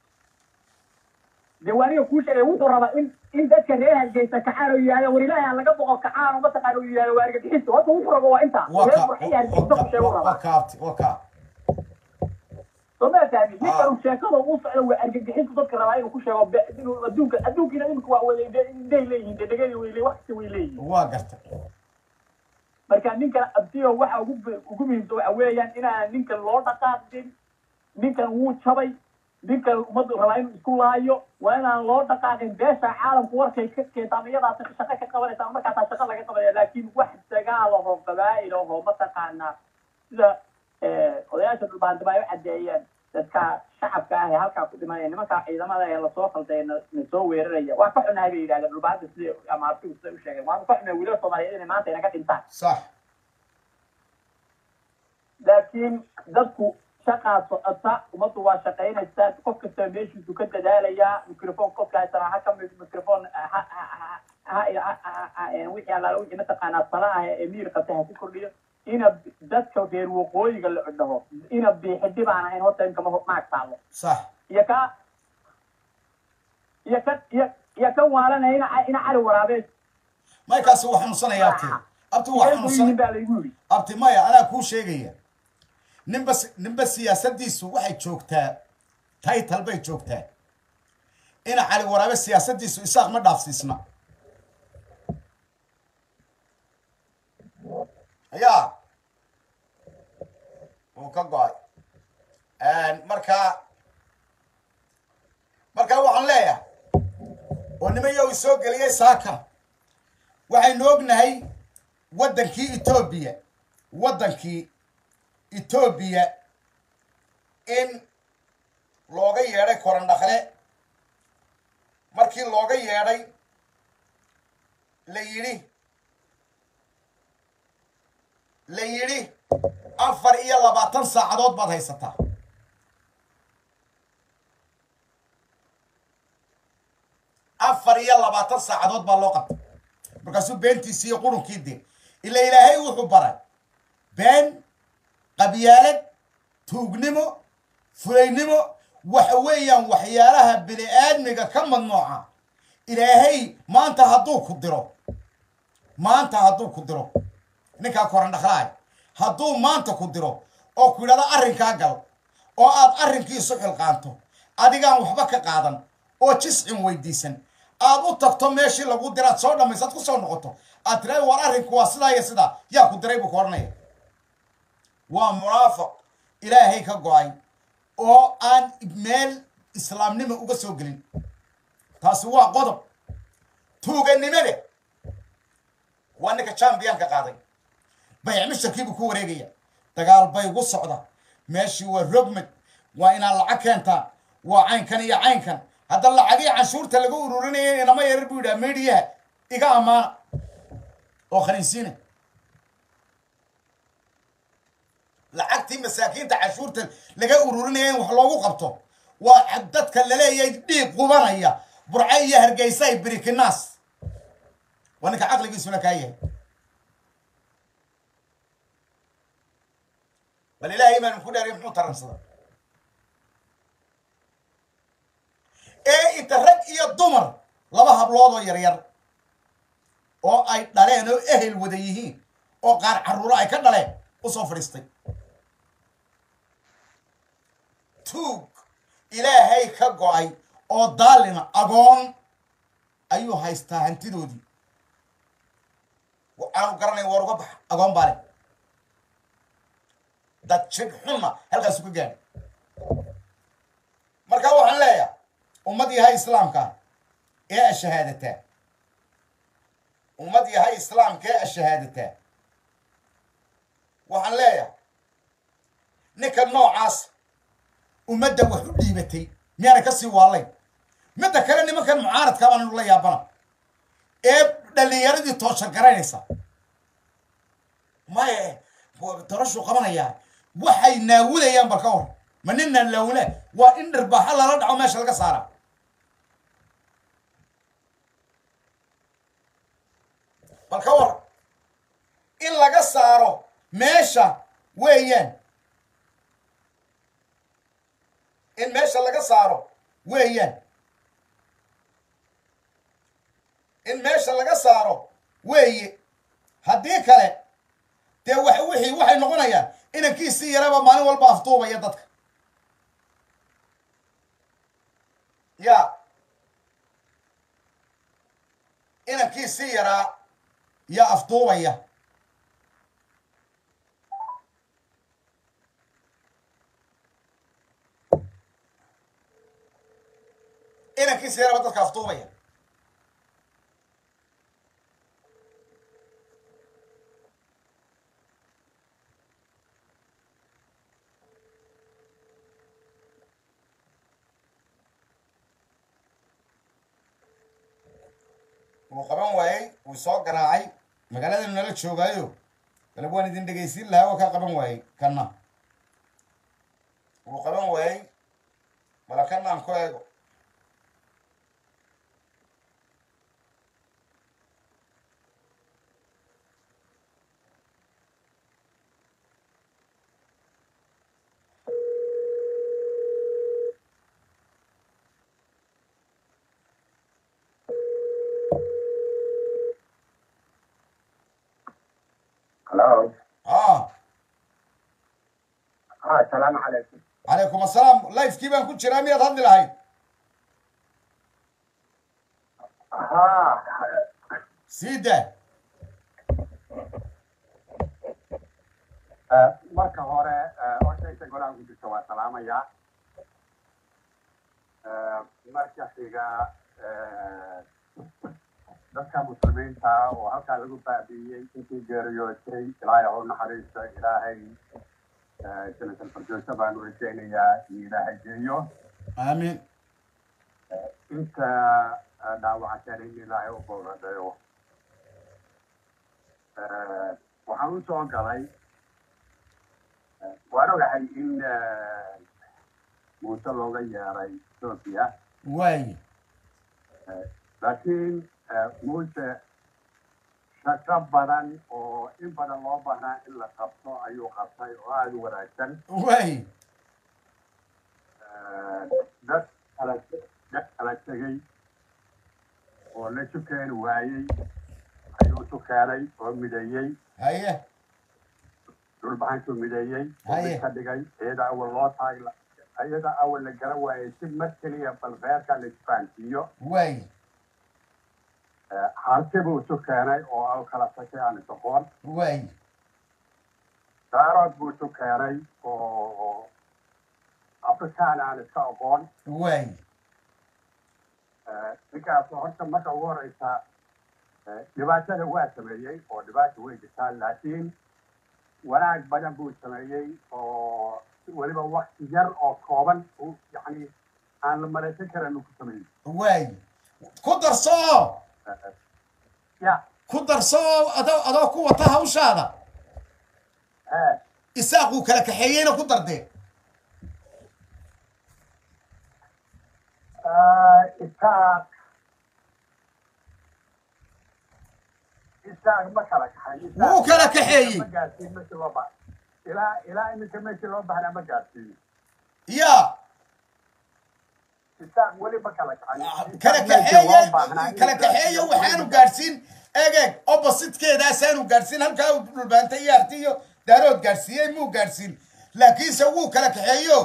dee waa aniga kuu sheegay wuxuu rabaa in in dadka reer hargeysa kacaan oo yidhahda war ilaahay aan laga boqo kacaan oo mataqaana uu yidhahdo waa argagixista horta wuxuu rabo waa intaa waa reer kaa burxiya hargeysa ku sheegu waa rabaa kaa abti waa kaa soo ma fahmi Ah. ninkan uu sheekada uu socdo waa argagixistu dadka rabaa inuu ku sheego be- inuu adduunka adduunkiina imika waa wada indhe- indhay leeyihiin dee dhegadi way leeyihin wax kasta way leeyihiin waa garta marka ninkan abtiyo waxa ugu ugu muhiimsan waxa weeyaan inaan ninkan loo dhaqaaqin ninkan wuu jabay ninka ummaddu rabaa inuu isku laayo waa inaan loo dhaqaaqin beesha caalamku warkay ka keentaan iyadaas shaqo ka qabanaysaa markaasaa shaqo laga qabanaya laakiin wax dagaal ahoo qabaa'il ahoo mataqaanaa sida odayaasha dhulbaantaba ay u caddeeyeen dadka shacabka ah ee halkaa ku dhimanaya nimankaa ciidamada ee lasoo khalday na na soo weeraraya waa ka xunahay bay yidhahdeen dhulbaanta sida ama artigu sida u sheegeen waanu ka xunahay wiilal soomaaliyeed inay maanta inaga dhintaan sax laakiin dadku shaqaa socota ummaddu waa shaqaynaysaa qof kasta meeshiisu ka dadaalayaa microphone qofka haysana ha ka microphone ha ha ha wixii allaala wixii mataqaanaa sala ah ee miir qabta ha ku kordhiyo ina dadka reer waqooyiga la dhaho ina biixidi baan ahayn horta inkama maag taalo sax iyo ka iyo ka iyo iyo ka waalanaya ina ina cali waraabee maykaasi waa xanuunsanaya abti abti waa yihiin xanuunsan baa laygu yidhi abti maya anaa kuu sheegaya ninba si- ninba siyaasadiisu waxay joogtaa title bay joogtaa ina cali waraabe siyaasadiisu isaaq ma dhaafsiisna ya wuu ka go-ay marka marka waxaan leeyahay oo nimayow isoo geliyay saaka waxaynu ognahay waddankii etoobiya waddankii etoobiya in looga yeedhay korandhakle markii looga yeedhay la yidhi la yidhi afar iyo labaatan saacadood baad haysataa afar iyo labaatan saacadood baa loo qabtay markaasuu beentiisii iyo qurunkii dee ila ilaahay wuxuu baray been qabyaalad tuugnimo fulaynimo waxa weeyaan waxyaalaha bini aadmiga ka madnooca ilaahay maanta hadduu ku diro maanta hadduu ku diro ninkaa korandhaklaay hadduu maanta ku diro oo ku yidhahdo arrinkaa gal oo aad arrinkiisu xilqaanto adigaan waxba ka qaadan oo jiscin weydiisan aad u tagto meeshii lagu diraad soo dhammaysaad ku soo noqoto aad tiraada war arrinku waa sidaa iyo sidaa yaa ku diray buu ku odhanaya waa munaafiq ilaahay ka go-ay oo aan meel islaamnimo uga soo gelin taasi waa qodob tuuganimada waa ninka champiyanka qaaday bayc misharkiibuu ku wareegaya dagaal bay ugu socda meeshii waa rogmed waa inaad lacag keentaa waa caynkan iyo caynkan hadda lacagii canshuurta laga ururinaya inama yarar buu yidhaha mediyaha iga ammaana oo khaniisiina lacagtii masaakiinta canshuurta laga ururinaya in wax loogu qabto waa dadka laleeyahay dhiig qubanaya burco iyo hargeysa ay birikinaas waa ninka caqligiisuna kaa yahay bal ilaahay baan ku dheeray muxuu taransada ee inta rag iyo dumar laba hablood oo yaryar oo ay dhaleen oo ehel wada yihiin oo qaar carruuro ay ka dhaleen u soo fadhiistay tuug ilaahay ka go-ay oo daalina agoon ayuu haystaa hantidoodii aanu garanay war uga baxa agoon baa leh dad jid xunna halkaasu ka gaadhay marka waxaan leeyahay ummad yahay islaamka ee ashahaadataa ummad yahay islaamka ee ashahaadataa waxaan leeyahay ninka noocaas ummadda wax u dhiibatay miyaana ka sii waallay midda kale nimankan mucaaradka baanu la yaabana ee dhallinyaradii tooshan garanaysa maya dorashuu qabanayaa waxay naawulayaan bal ka war ma ninaan laawula waa in dhirbaaxa lala dhaco meesha laga saara bal ka war in laga saaro meesha weeyaan in meesha laga saaro weeyaan in meesha laga saaro weeye haddii kale dee wa wixii waxay noqonayaan inankiisii yaraba maalin walba afduubaya dadka ya inankiisii yaraa yaa afduubaya inankiisa yaraba dadka aftuubaya wuu qaban waayey wuu soo garaacay magaaladanu nala joogaayo galab waan idin dhegaysiin lahaa waa kaa qaban waayey kanna wuu qaban waayey bala kanna aan ku eego Hello. ah Ah, salaamu calaykum. calaykum assalaam lifekii baan ku jiraa miyaad hadli lahayd Haa. sii daa Eh, marka hore eh, hortaysa golaha ku jirta waa salaamayaa Eh, marka xiga eh, dadka muslimiinta oo halkaa lagu baabi'iyey intii geeriyootay ilaahay ha u naxariisto ilaahay eh, janatal firdowsa baan u rajaynayaa in ilaahay geeyo aamiin inta eh, dhaawacatan in ilaahay u boogadhayo Eh, waxaan u soo galay eh, waan ogahay in eh, muuse looga yeeray ethoopia waaye Eh, laakiin eh, muuse shaqo badan oo in badan loo baahnaa in la qabto ayuu qabtay oo aada u wanaagsan waaye Eh, dad kala dad kala tegey oo la tukeeni waayey ayuu tukeenay oo mideeyey haye dhulbaxantuu mideeyey oo Haye. mid ka dhigay iyada awal loo taag iyada awal la garan waayey si mar keliya bal reerka la isfahansiiyo waaye Eh, harti buu isu keenay oo au kala tashay aan isoqoon waaye daarood buu isu keenay oo afrikaan aan iska aqoon waaye Eh, ninkaas horta marka ugu horeysa eh, dhibaatada waa sameeyey oo dhibaata way jirtaa laakiin wanaag badan buu sameeyey oo weliba wakti yar oo kooban uu yani aan la malaysan karin uu ku sameeyey waaye ku darso Eh, ya ku darso adoo adoo ku wata hawshaada eh isaaquu kala kaxeeyeyna ku dardee Ah, isaaq isaaq ma kala kaxay Isaaq- Wuu kala kaxeeyey. ma gaarsiin meeshii loo ba ilaa ilaa iminka meeshii loo baxnaa ma gaarsiin ya isaaq weli ma kala kaxay Isaaq kala meeshii loo kaxeeye baahnaa in kala la kaxeeye gaarsiiyo waxaanu weli ma gaadhsiin eeg eeg oppositkeedaasaanu gaadhsiin halkaa uu dhulbaantay iyo arti iyo daarood gaadhsiiyey muu gaadhsiin laakiinse wuu kala kaxeeyo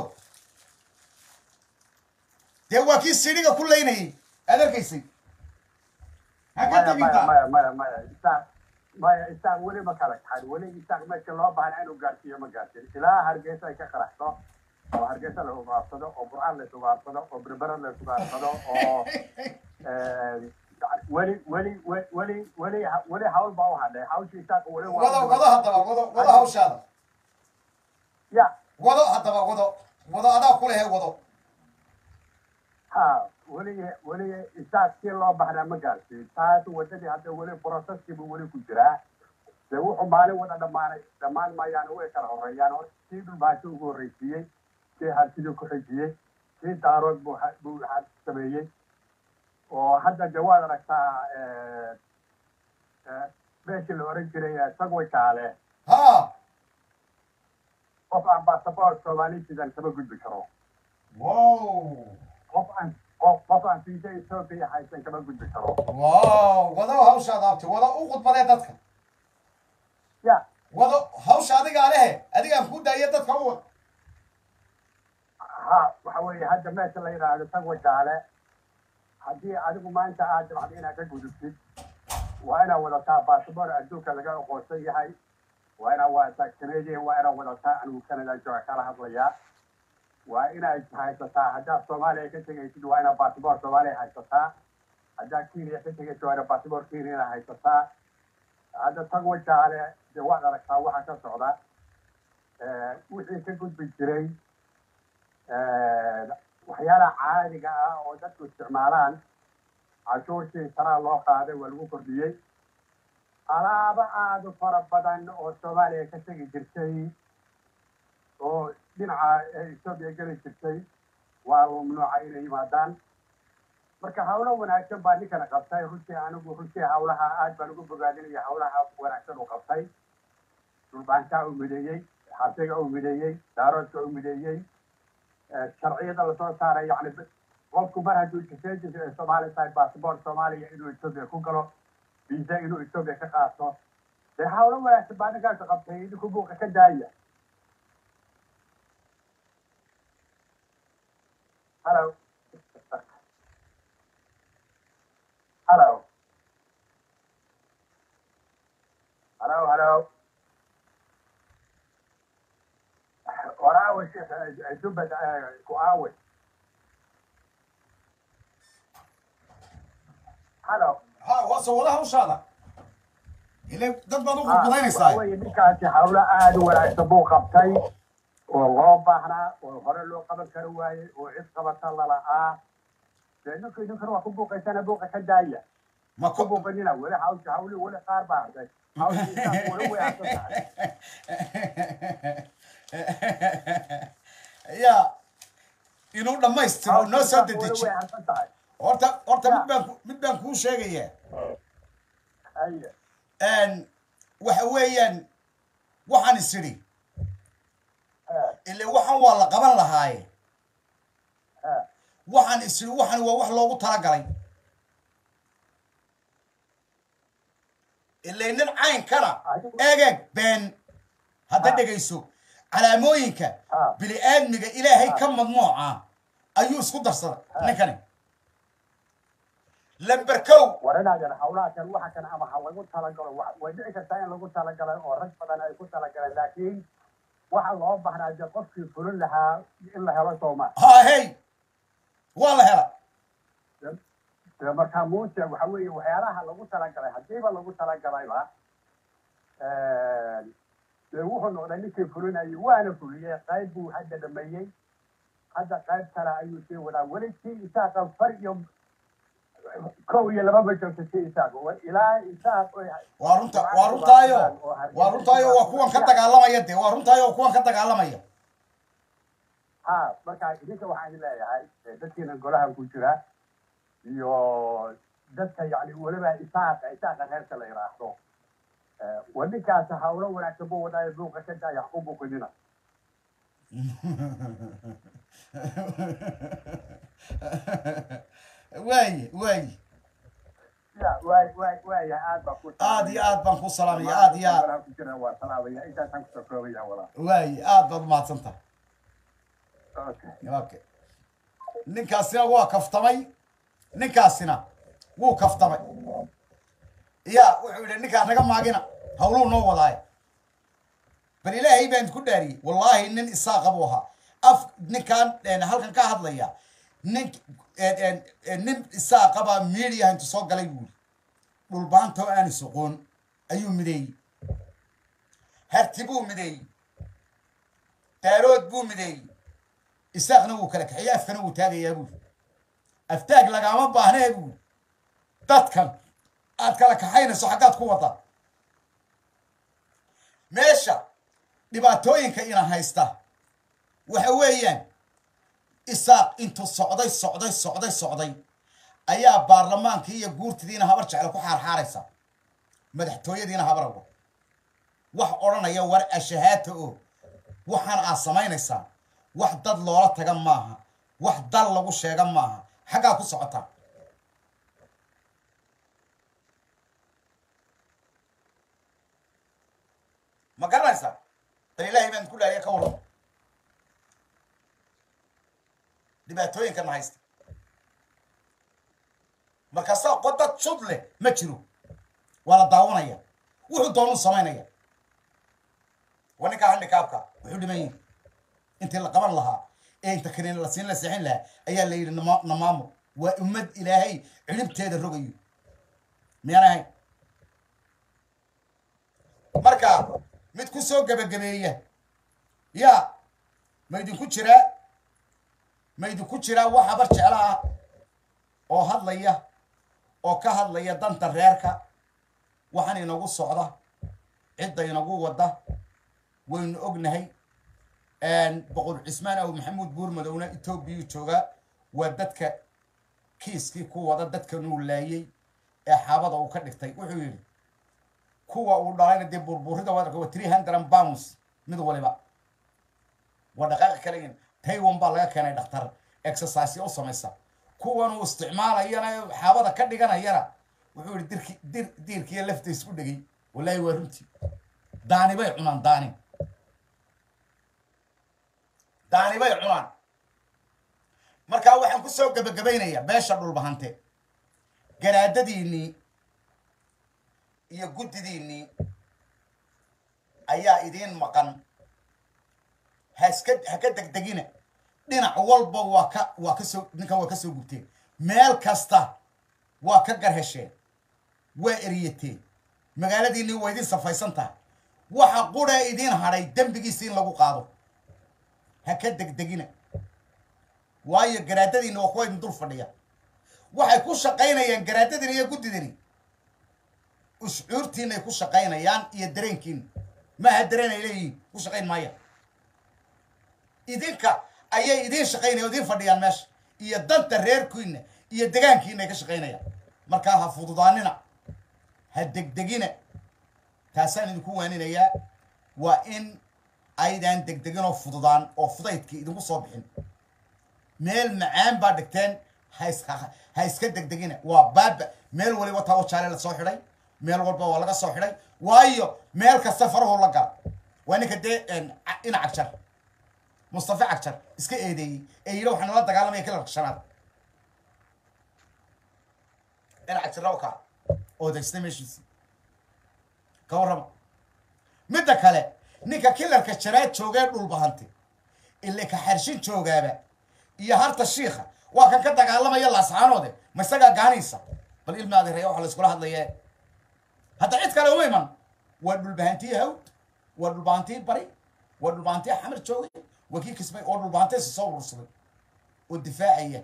dee waa kii sidhiga ku laynayay aad arkaysay ha ka maya maya tegintaa maya maya maya isaaq maya isaaq weli ma kala kaxay weli isaaq meeshii loo baahnaa inuu gaarsiiyo ma gaarsiin ilaa hargeysa ay ka qaraxdo oo hargeysa la ugaarsado oo burcaan la isugaarsado oo berbera la isugaarsado oo eh, weli weli we- weli weli weli hawl baa u hadhay hawshii isaaq weli waa- wado wado haddaba wado wado hawshaada ya wado haddaba wado wado adaa ku lehe wado ha weli weli isaaq si loo baxnaa ma gaarsiin taas wadadii hadda weli processkii buu weli ku jiraa dee wuxuu maalin wada dhammaanay dhammaan maayaan way kala horeeyaan hor kii dhulbaasho ugu horreysiiyey kii harsidii ku xijiyey kii daarood buu ha- buu ha- sameeyey oo hadda de waad aragtaa eh, eh, meeshii la oran jiray eh, sagway kaale ha qof aan basaboort soomaalisidan kama gudbi karo wow qof aan qof qof aan fiisa ethoopia haysan kama gudbi karo wow wado hawshaada abti wado u khudbadee dadka ya wado hawsha adigaa lehe adigaan ku daaya dadka u wad ha waxa weeye hadda meesha la yidhaahdo sagwa jaale haddii adigu maanta aad dabcdo inaad ka gudubtid waa inaad wadataa basaboor adduunka laga aqoonsan yahay waa inaad wadataa canadian waa inaad wadataa anigu canada jooga kala hadlayaa waa inaad haysataa haddaad soomaaliya ka tegaysid waa inaad baasboor soomaaliya haysataa haddaad kenya ka tegaysid waa inaad baasboor kenyana haysataa hadda tag wajaale dee waad aragtaa waxa ka socda wixii ka gudbi jiray waxyaalaha caadiga ah oo dadku isticmaalaan cashuurtii sanaa loo qaaday waa lagu kordhiyey alaabo aada u fara badan oo soomaaliya ka tegi jirtay oo dhinaca etoobiya geli jirtay waa mamnuuca inay yimaadaan marka hawlo wanaagsan baa ninkana qabtay runtii anigu runtii hawlaha aad baan ugu bogaadinaya hawlaha wanaagsan uu qabtay dhulbaankaa u mideeyey xasiga u mideeyey daaroodka u mideeyey sharciyada lasoo saaray yani qofku mar hadduu jisee soomaali tahay baasboort soomaaliya inuu etoobiya ku galo visa inuu etoobiya ka qaato dee hawlo wanaagsan baa ninkaas qabtay idinku buuqa ka daaya hello hello hello hello waraawe sheekh dubad ku aawe hello ha waa soo wada hawshaada ile dad baad u qudbadaynaysaa weye ninkaasi hawlo aada u wanaagsan buu qabtay oo loo baahnaa oo hore loo qaban kari waayey oo cid qabata lala'aa dee ninka ninkan waa ku buuqaysana buuqa ka daaya ma ku ku buuqanina weli hawsha hawli weli qaar baa hartay hawshiisaas weli way harsan tahay ya inuu dhammaystiro noo soo Hawshiisaas weli dedeji way harsan tahay horta horta mid baan ku- mid baan kuu sheegayaa haye n waxa weeyaan waxaan is idhi eh, ile waxaan waa la qaban lahaaye eh, waxaan is idhi waxan waa wax loogu talagalay ile nin caynkana eeg eeg been hadda Ah. dhegayso calaamooyinka Ah. bini aadmiga ilaahay ka madnuuca ayuu isku darsaday ninkani lamber kow war inaadan hawlaha kan waxa kan ama ha lagu talagalo wa- way dhici kartaa in lagu talagalay oo rag badan ay ku talagaleen laakiin waxa loo baahnaa dee qofkii fulin lahaa in la helo sooma ha hey waa la hela dee markaa muuse waxa weeye waxyaalaha lagu talagalay haddiiba lagu talagalayba dee wuxuu noqday ninkii fulinayay waana fuliyey qayb buu hadda dhameeyey hadda qayb kale ayuu sii wadaa weli kii isaaqa far iyo kow iyo lababa joogta kii isaaq wa- ilaa isaaq oy waa runta waa runtaayo waa runtaayo waa kuwan ka dagaalamaya dee waa runtaayo waa kuwan ka dagaalamaya ha marka idinka waxaan leeyahay eh, dadkiina golahan ku jira iyo dadka yani weliba isaaqa isaaqa reerka la yidhaahdo Eh, waa ninkaas hawlo wanaagsan buu wadaayo buuqa ka daaya ku buuqinina waaye waaye ya waay waay waaya aad baa ku aad iyo aad baan ku salaamaya aad iyo aad golahan ku jira waa salaamaya intaasaan kusoo koobaya walaa waaye aad baad umahadsan tahay okay okay ninkaasina waa kaftamay ninkaasina wuu kaftamay ya wuxuu yidhi ninkaa naga maagina hawluu noo wadaayo bal ilaahay baan ku dhaariyey wallaahi nin isaaqa buu ahaa af ninkaan een, halkan ka hadlaya nin een, een, een, nin isaaqa baa media intu soo galay buuri dhulbaanta oo aan isoqoon ayuu mideeyey harti buu mideeyey daarood buu mideeyey isaaqna wuu kala kaxeeyey afkana wuu taagayaa buuri aftaag lagaama baahnee buuri dadkan aad kala kaxaynayso xaggaad ku waddaa meesha dhibaatooyinka ina haysta waxa weeyaan isaaq intuu socday socday socday socday ayaa baarlamaankii iyo guurtidiina habar jeclo ku xaarxaaraysa madaxtooyadiina habarabo wax odhanaya war ashahaata oo waxaan aad samaynaysaa wax dad loola taga maaha wax dal lagu sheega maaha xaggaa ku socotaa ma garanaysaa bal ilaahay baan ku dhaariya ka waran dhibaatooyinkana haysta markaasaa qodad sud leh ma jiro waa la daawanaya wuxuu doonuu samaynaya waa ninkaa handikaabka wuxuu dhiman yihi intii la qaban lahaa ee inta kaniin la siin la seexin lahaa ayaa la yidhi nama namaamo waa ummad ilaahay ciribteeda rogayo miyaan ahayn marka mid ku soo gebagabeeya ya ma idinku jiraa ma idinku jiraa wax habar jeclo ah oo hadlaya oo ka hadlaya danta reerka waxaan inagu socda cidda inagu wada waynu ognahay boqor cismaan aw maxamuud buurmadowna etoobiyau joogaa waa dadka kiiskii ku wada dadkanuu laayey ee xaabada uu ka dhigtay wuxuu yidhi kuwa uu dhalayna dee burburida wadanka waa three hundred pounds mid waliba waa dhaqaaqi kaleyin taiwan baa laga keenay dhakhtar exercise u samaysa kuwan uu isticmaalayana xaabada ka dhiganayana wuxuu yihi dirki dir diirkiiyo lafta isku dhegay wallaahi waa runtii daani bay cunaan daani daani bay cunaan markaa waxaan ku soo gebagabaynayaa beesha dhulbahante garaadadiinnii iyo guddidiinnii ayaa idiin maqan haska ha ka degdegina dhinac walba waa ka waa ka soo ninkan waa ka soo gubteen meel kasta waa ka garhesheen waa eriyateen magaaladiinnii waa idin safaysan tahay waxa quree idiin hadhay dembigiisa in lagu qaado ha ka degdegina waayo garaadadiinna waa kuwa idin dul fadhiya waxay ku shaqaynayaan garaadadini iyo guddidini uscuurtiinay ku shaqaynayaan iyo dareenkiina maaha dareen ay leeyihiin ku shaqayn maaya idinka ayay idiin shaqaynaya o idiin fadhiyaan meesha iyo danta reerkiina iyo degaankiina ay ka shaqaynayaan markaa ha fududaanina ha degdegina taasaan idinku waaninayaa waa in aydaan degdegin oo fududaan oo fudaydkii idinku soo bixin meel macaan baa dhigteen has ha iska degdegina waa baaba meel waliba tawo jaale la soo xidhay meel walba waa laga soo xidhay waayo meel kasta farahu la gala waa ninka dee ina cagjar mustafa cagjar iska eedeeyey ee yidhi waxaa nala dagaalamaya kilarka shanaad ina cagjarra kaa oodaysta meeshiisi ka warrama midda kale ninka kilarka janaad joogee dhulbahante ile ka xarshin joogaaba iyo harta shiikha waa kan ka dagaalamaya laascaanoode ma isagaa gaanaysa bal ilmi adeeraya waxa la iskula hadlaye hadda cid kale uma iman waa dhulbahantii hawd waa dhulbahantii bari waa dhulbahantii xamar joogay waa kii kismay oo dhulbahanteesi soo urursaday oo difaacaya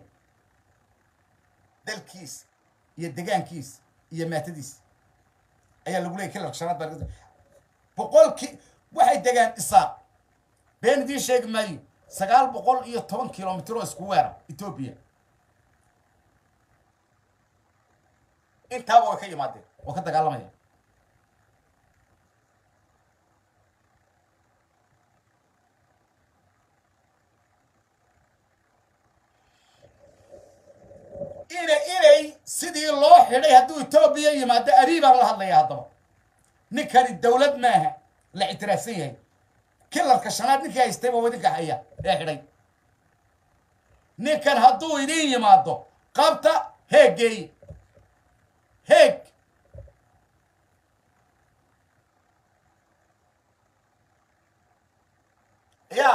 dalkiis iyo degaankiis iyo maatadiis ayaa lagu leeyay kilarka shanaad baa boqolkii waxay degaan isaaq been idiin sheegi maayo sagaal boqol iyo toban kilomitr oo isku weera etoobiya intaaba way ka yimaadeen oo ka dagaalamaya ina inay sidii loo xidhay hadduu etoobiya yimaado abii baan la hadlaya haddaba ninkani dawlad maaha la ictiraafsan yahay kilarka shanaad ninkii haystay baa idinka haya ee xidhay ninkan hadduu idin yimaado qabta heeggeey heeg ya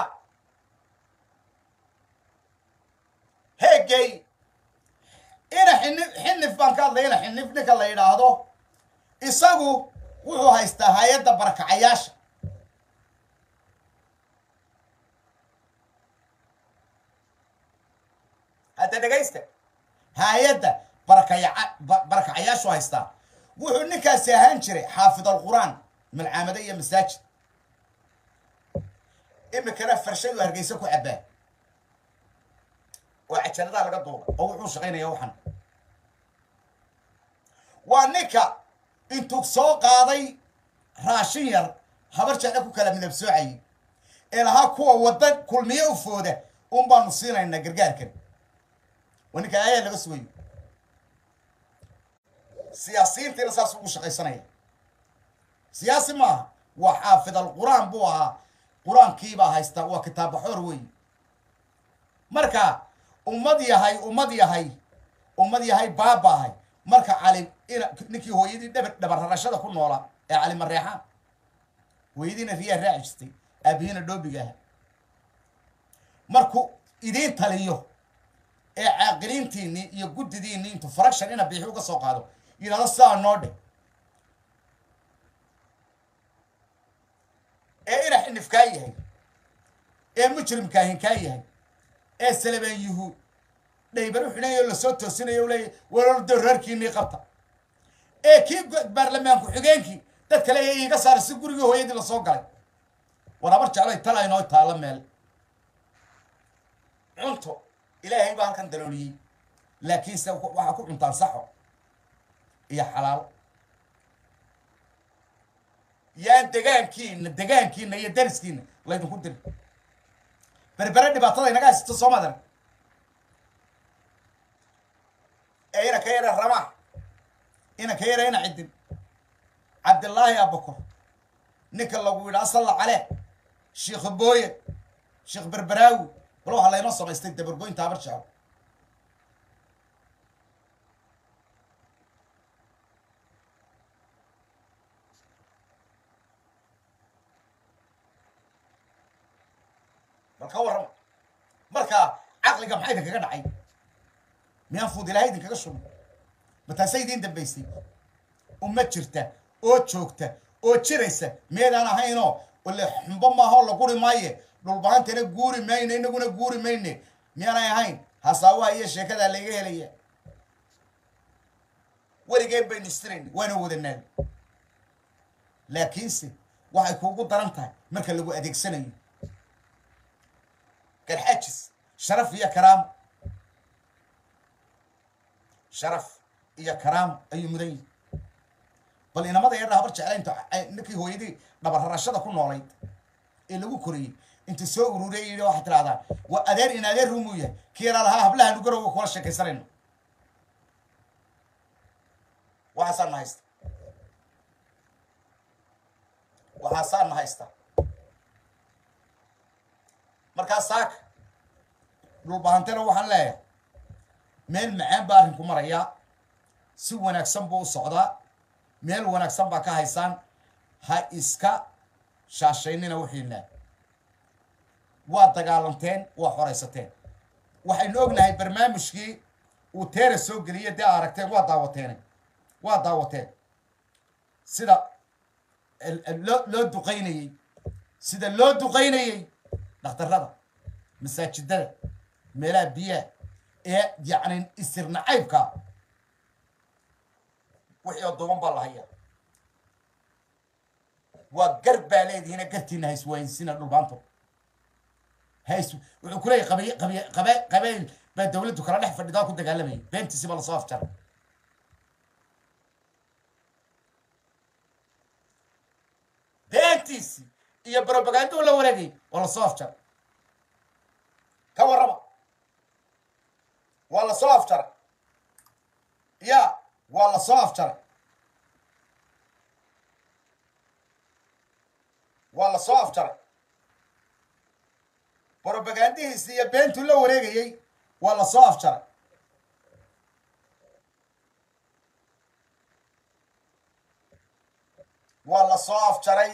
heeggeey ina xinif xinif baan ka hadlay ina xinif ninka la yidhaahdo isagu wuxuu haystaa hay-adda barakacayaasha hadda dhegaysta hay-adda barakaya barakacayaashu haystaa wuxuu ninkaasi ahaan jiray xaafid alqur'aan malcaamado iyo masaajid imikana farshadu hargeysa ku cabbaa oo cajaladaha laga duuba oo wuxuu shaqaynaya waxan waa ninka intuu soo qaaday raashin yar habar jecla ku kala midab soocayay ee lahaa kuwa wadda kulmiye u fooda un baanu siinaynaa gargaarkan waa ninka aayaa laga sugayo siyaasiyiintiina saas ugu shaqaysanaya siyaasi maaha waa xaafid alqur'aan buu ahaa qur-aankiibaa haystaa waa kitaabaxoor wey marka ummad yahay ummad yahay ummad yahay baabaahay marka cali ina ninkii hooyadii dhabar dhabarrarashada ku noolaa ee cali mareexaan hooyadiina riyaa raaci jirtay aabihiina dhoobiga aha markuu idiin taliyo ee caaqiliintiinii iyo guddidiinii intuu fraction ina biixi uga soo qaado yidhahdo sidaa noo dhe ee ina xinifkaa yahay ee mujrimkaahin kaa yahay ee salabaan yuhuud dhaybar u xidhanayo lasoo toosinayo u leeyahy walordo reerkiinii qabta ee kii baarlamaan ku-xigeenkii dad kale ee iiga saara si gurigii hooyadii lasoo galay war habar jeclay tala inoo taalo meel cunto ilaahay baa halkan dalooliyey laakiinse waxaa ku cuntaan saxo iyo xalaal yaan degaankiina degaankiina iyo dariskiina laydinku diri berbere dhibaatada inaga haysato soo madan ee ina ka yara rama ina ka yara ina cidin cabdillaahi abakor ninka lagu yidhi asalla calee sheikh booye sheekh berberaawi bal waxaa laynoo samaystay dabargoynta habar jecel bal ka warrama markaa caqliga maxaa idinkaga dhacay miyaan fuud ilaahay idinkaga shubay mataase idiin dambaysay uma jirta oo joogta oo jiraysa miyaydaan ahaynoo wale xumbo maahoo la guri maaye dhulbahantana guuri mayne inaguna guuri mayne miyaanay ahayn hasaawaha iyo sheekadaa layga helaya weligeen baynu istirayn waana wadanaaga laakiinse waxay kuugu daran tahay marka lagu adeegsanayo garxaajis sharaf iyo karaamo sharaf iyo karaamo ayuu mudan yihi bal inamada yadha habar jecla intu ninkii hooyadii dhabararashada ku noolayd ee lagu koriyey intuu soo ururiyay yidhi waxaad tidhahdaa waa adeer in adeer rumuu yahay kii yaraa lahaa hablaha nugarowa kula sheekaysanayno waxaasaa na haysta waxaasaa na haysta markaa saaka dhulbahantena waxaan leeyahay meel macaan baa arrinku marayaa si wanaagsan buu u socdaa meel wanaagsan baa ka haysaan ha iska shaashaynina wixiina waa dagaalanteen waa xoraysateen waxaynu ognahay barnaamijkii uu teera soo geliyey dee a aragteen waa daawateene waa daawateen sida loo loo duqaynayey sida loo duqaynayey dhakhtarrada masaajidada meelaha biyaha ee yacni isir nacaybka wixii oo duuban baa la hayaa waa gar baa leedihiina gartiina hayswaayinsina dhulbaanto hays wuxuu ku leeyahy qabiy qabiy qabe qabeyl baa dawladdu kala dhex fadhidaa ku dagaalamayay beentiisi baa lasoo afjaray beentiisi iyo brobaganduu la wareegay waa lasoo afjaray ka warrama waa lasoo afjaray ya waa lasoo afjaray waa lasoo afjaray brobagandihiisi iyo beentuu la wareegayey waa lasoo afjaray waa lasoo afjaray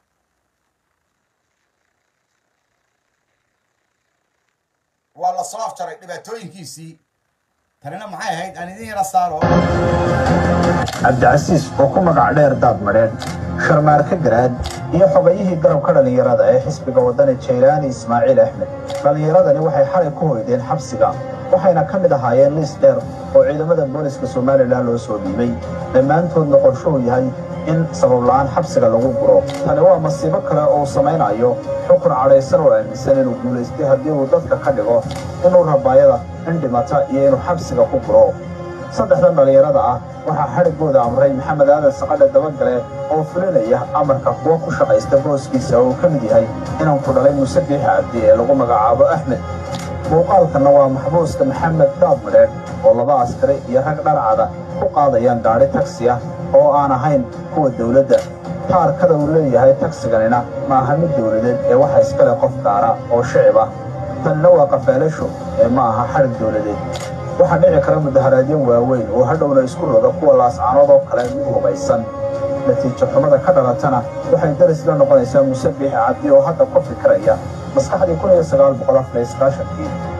waa lasoo afjaray dhibaatooyinkiisii tanina maxay ahayd aan idin yara saaro cabdicasiis oo ku magac dheer daad madheedh sharmaarka garaad iyo xogayihii garabka dhallinyarada ee xisbiga waddani jaylaani ismaaciil axmed dhallinyaradani waxay xalay ku hoydeen xabsiga waxayna ka mid ahaayeen liis dheer oo ciidamada booliska somalilan loo soo dhiibay dhammaantoodna qorshuhu yahay in sabab la'aan xabsiga lagu guro tani waa masiibo kale oo uu samaynayo xukun cadhaysan oo aaminsan inuu guulaystay haddii uu dadka ka dhigo inuu rabaayada in dhimata iyo inuu xabsiga ku guro saddexdan dhallinyarada ah waxaa xadhiggooda amray maxamed aadan saqadhe dabagale oo fulinaya amarka kuwa ku shaqaysta booskiisa oo uu ka mid yahay inanku dhalay muuse biix cabdi ee lagu magacaabo axmed muuqaalkanna waa maxbuuska maxamed daad madheedh oo laba askari iyo rag dharcada ku qaadayaan gaadhi tagsi ah oo aan ahayn kuwa dawladda taarkada uu leeyahay tagsiganina ma aha mid dawladeed ee waxa iskale qof gaara oo shicib ah tanina waa qafaalasho ee ma aha xadhig dawladeed waxaa dhici kara mudaharaadyo waaweyn oo hadhowna isku roga kuwa laascaanood oo kale mid hubaysan natiijo xumada ka dhalatana waxay daris la noqonaysaa muuse biix cabdi oo hadda ku fikiraya maskaxdii kun iyo sagaal boqol afar iyo sagaashankii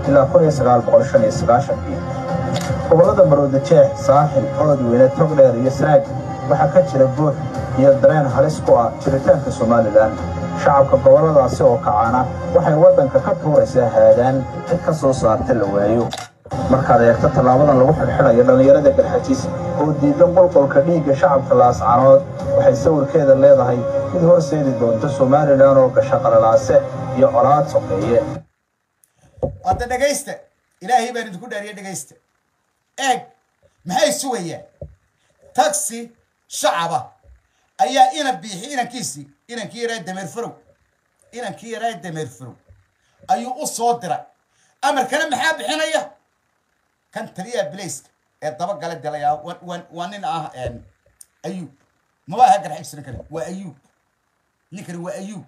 ilaa kun iyo sagaal boqol shan iyo sagaashankii gobollada maroodi jeex saaxil oodweyne togdheer iyo sanaag waxaa ka jira buux iyo dareen halis ku ah jiritaanka somalilan shacabka gobolladaasi oo kacaana waxay waddanka ka tuuraysaa haadaan cid ka soo saarta la waayo markaad eegto tallaabadan lagu xidhxidhayo dhallinyarada garxajiis oo diidan qolqolka dhiigga shacabka laascanood waxay sawirkeeda leedahay mid horseedi doonta somalilan oo gasho qalalaase iyo colaad soqeeye hadda dhegaysta ilaahay baan idinku dhaariye dhegaysta eeg maxay sugayaan taxi shacaba ayaa ina biixi inankiisii inankii yaraa dameer farow inankii yaraa dameer farow ayuu u soo diray amarkana maxaa bixinaya kan taliyaha bilayska ee dabagala dilaya waa nin ah ayuub maba aha garxajis ninkani waa ayuub ninkani waa ayuub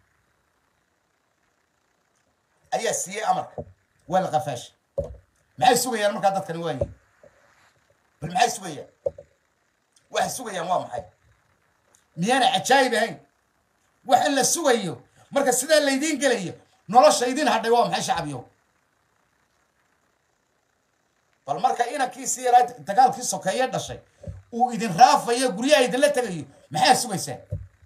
ayaa siiyey amarka waa la qafaashay maxay sugayaan markaa dadkani waaye bal maxay sugayaan waxay sugayaan waa maxay miyaana cajaayib ahayn waxa la sugayo marka sidaa laydiin gelayo nolosha idin hadhay waa maxay shacbiyo bal marka inankiisii yaraa dagaalkii sokeeye dhashay uu idin raafayo guryaha idinla tegayo maxaa sugaysaa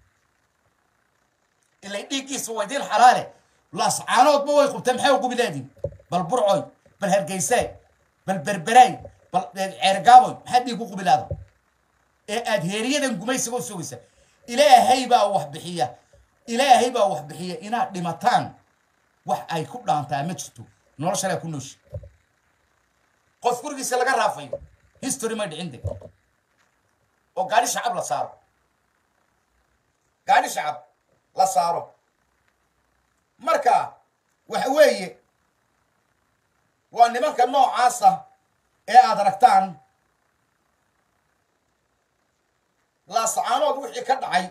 ilay dhiiggiisa waa idin xalaale laascaanoodba way qubteen maxay ugu bilaadiin bal burcoy bal hargeysaay bal berberaay bal ceergaaboy maxaa dhiig u qubilaada ee aad heeriyadan gumaysiga u sugaysa ilaahay baa wax bixiya ilaahay baa wax bixiya inaad dhimataan wax ay ku dhaantaa ma jirto noloshalaa ku nooshi qof gurigiisa laga raafayo history ma dhicin de oo gaadhi shacab la saaro gaadhi shacab la saaro marka waxa weeye waa nimanka noocaasa ee aad aragtaan laasacaanood wixii ka dhacay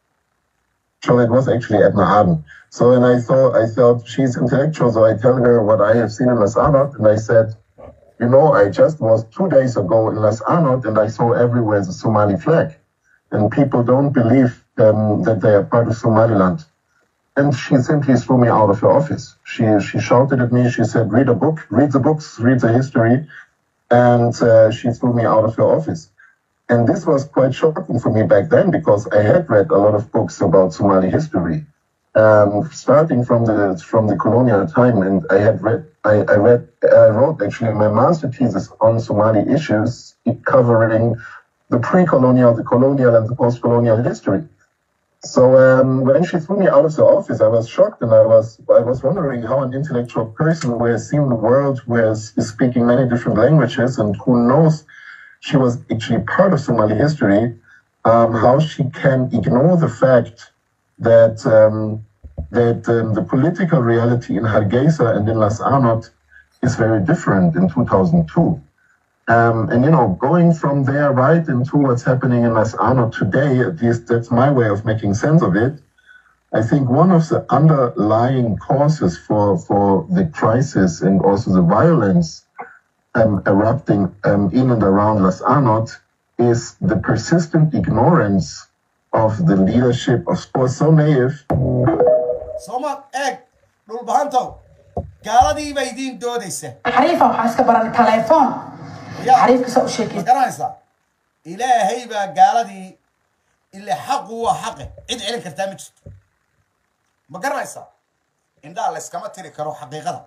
So it was actually Edna Arden. So when I saw, I thought she's intellectual, so I tell her what I have seen in Las Arnot, and I said, you know, I just was two days ago in Las Arnot, and I saw everywhere the Somali flag, and people don't believe um, that they are part of Somaliland. And she simply threw me out of her office. She she shouted at me. She said, "Read a book, read the books, read the history," and uh, she threw me out of her office. And this was quite shocking for me back then because I had read a lot of books about Somali history, um, starting from the from the colonial time. And I had read, I, I read, I wrote actually my master thesis on Somali issues, covering the pre-colonial, the colonial, and the post-colonial history. So um, when she threw me out of the office, I was shocked, and I was I was wondering how an intellectual person who has seen the world, who has, is speaking many different languages, and who knows she was actually part of Somali history, um, how she can ignore the fact that um, that um, the political reality in Hargeisa and in Las Arnot is very different in 2002. Um, and you know, going from there right into what's happening in Las Arnot today, at least that's my way of making sense of it. I think one of the underlying causes for for the crisis and also the violence um, erupting um, in and around Las Arnot is the persistent ignorance of the leadership of sports so naive sooma eeg dhulbahantow gaaladii baa idiin doodaysa xariifa waxaa iska baran telefoon yaa xariifka saa u ma sheekaysa garanaysaa ilaahay baa gaaladii ile xaqu waa xaqe cid celin kartaa ma jirto ma garanaysaa indhaha layskama tiri karo xaqiiqada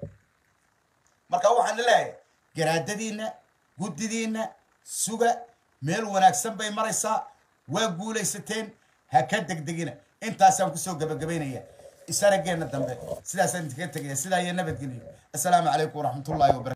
marka waxaan leeyahay garaadadiinna guddidiinna suga meel wanaagsan bay maraysaa waa guulaysateen ha ka degdegina intaasaan kusoo gabagabaynaya isarageenna dambe sidaasaan idinkaga tegaya sidaa iyo nabadgelyo assalaamu calaykum waraxmatullaahi wabarakatu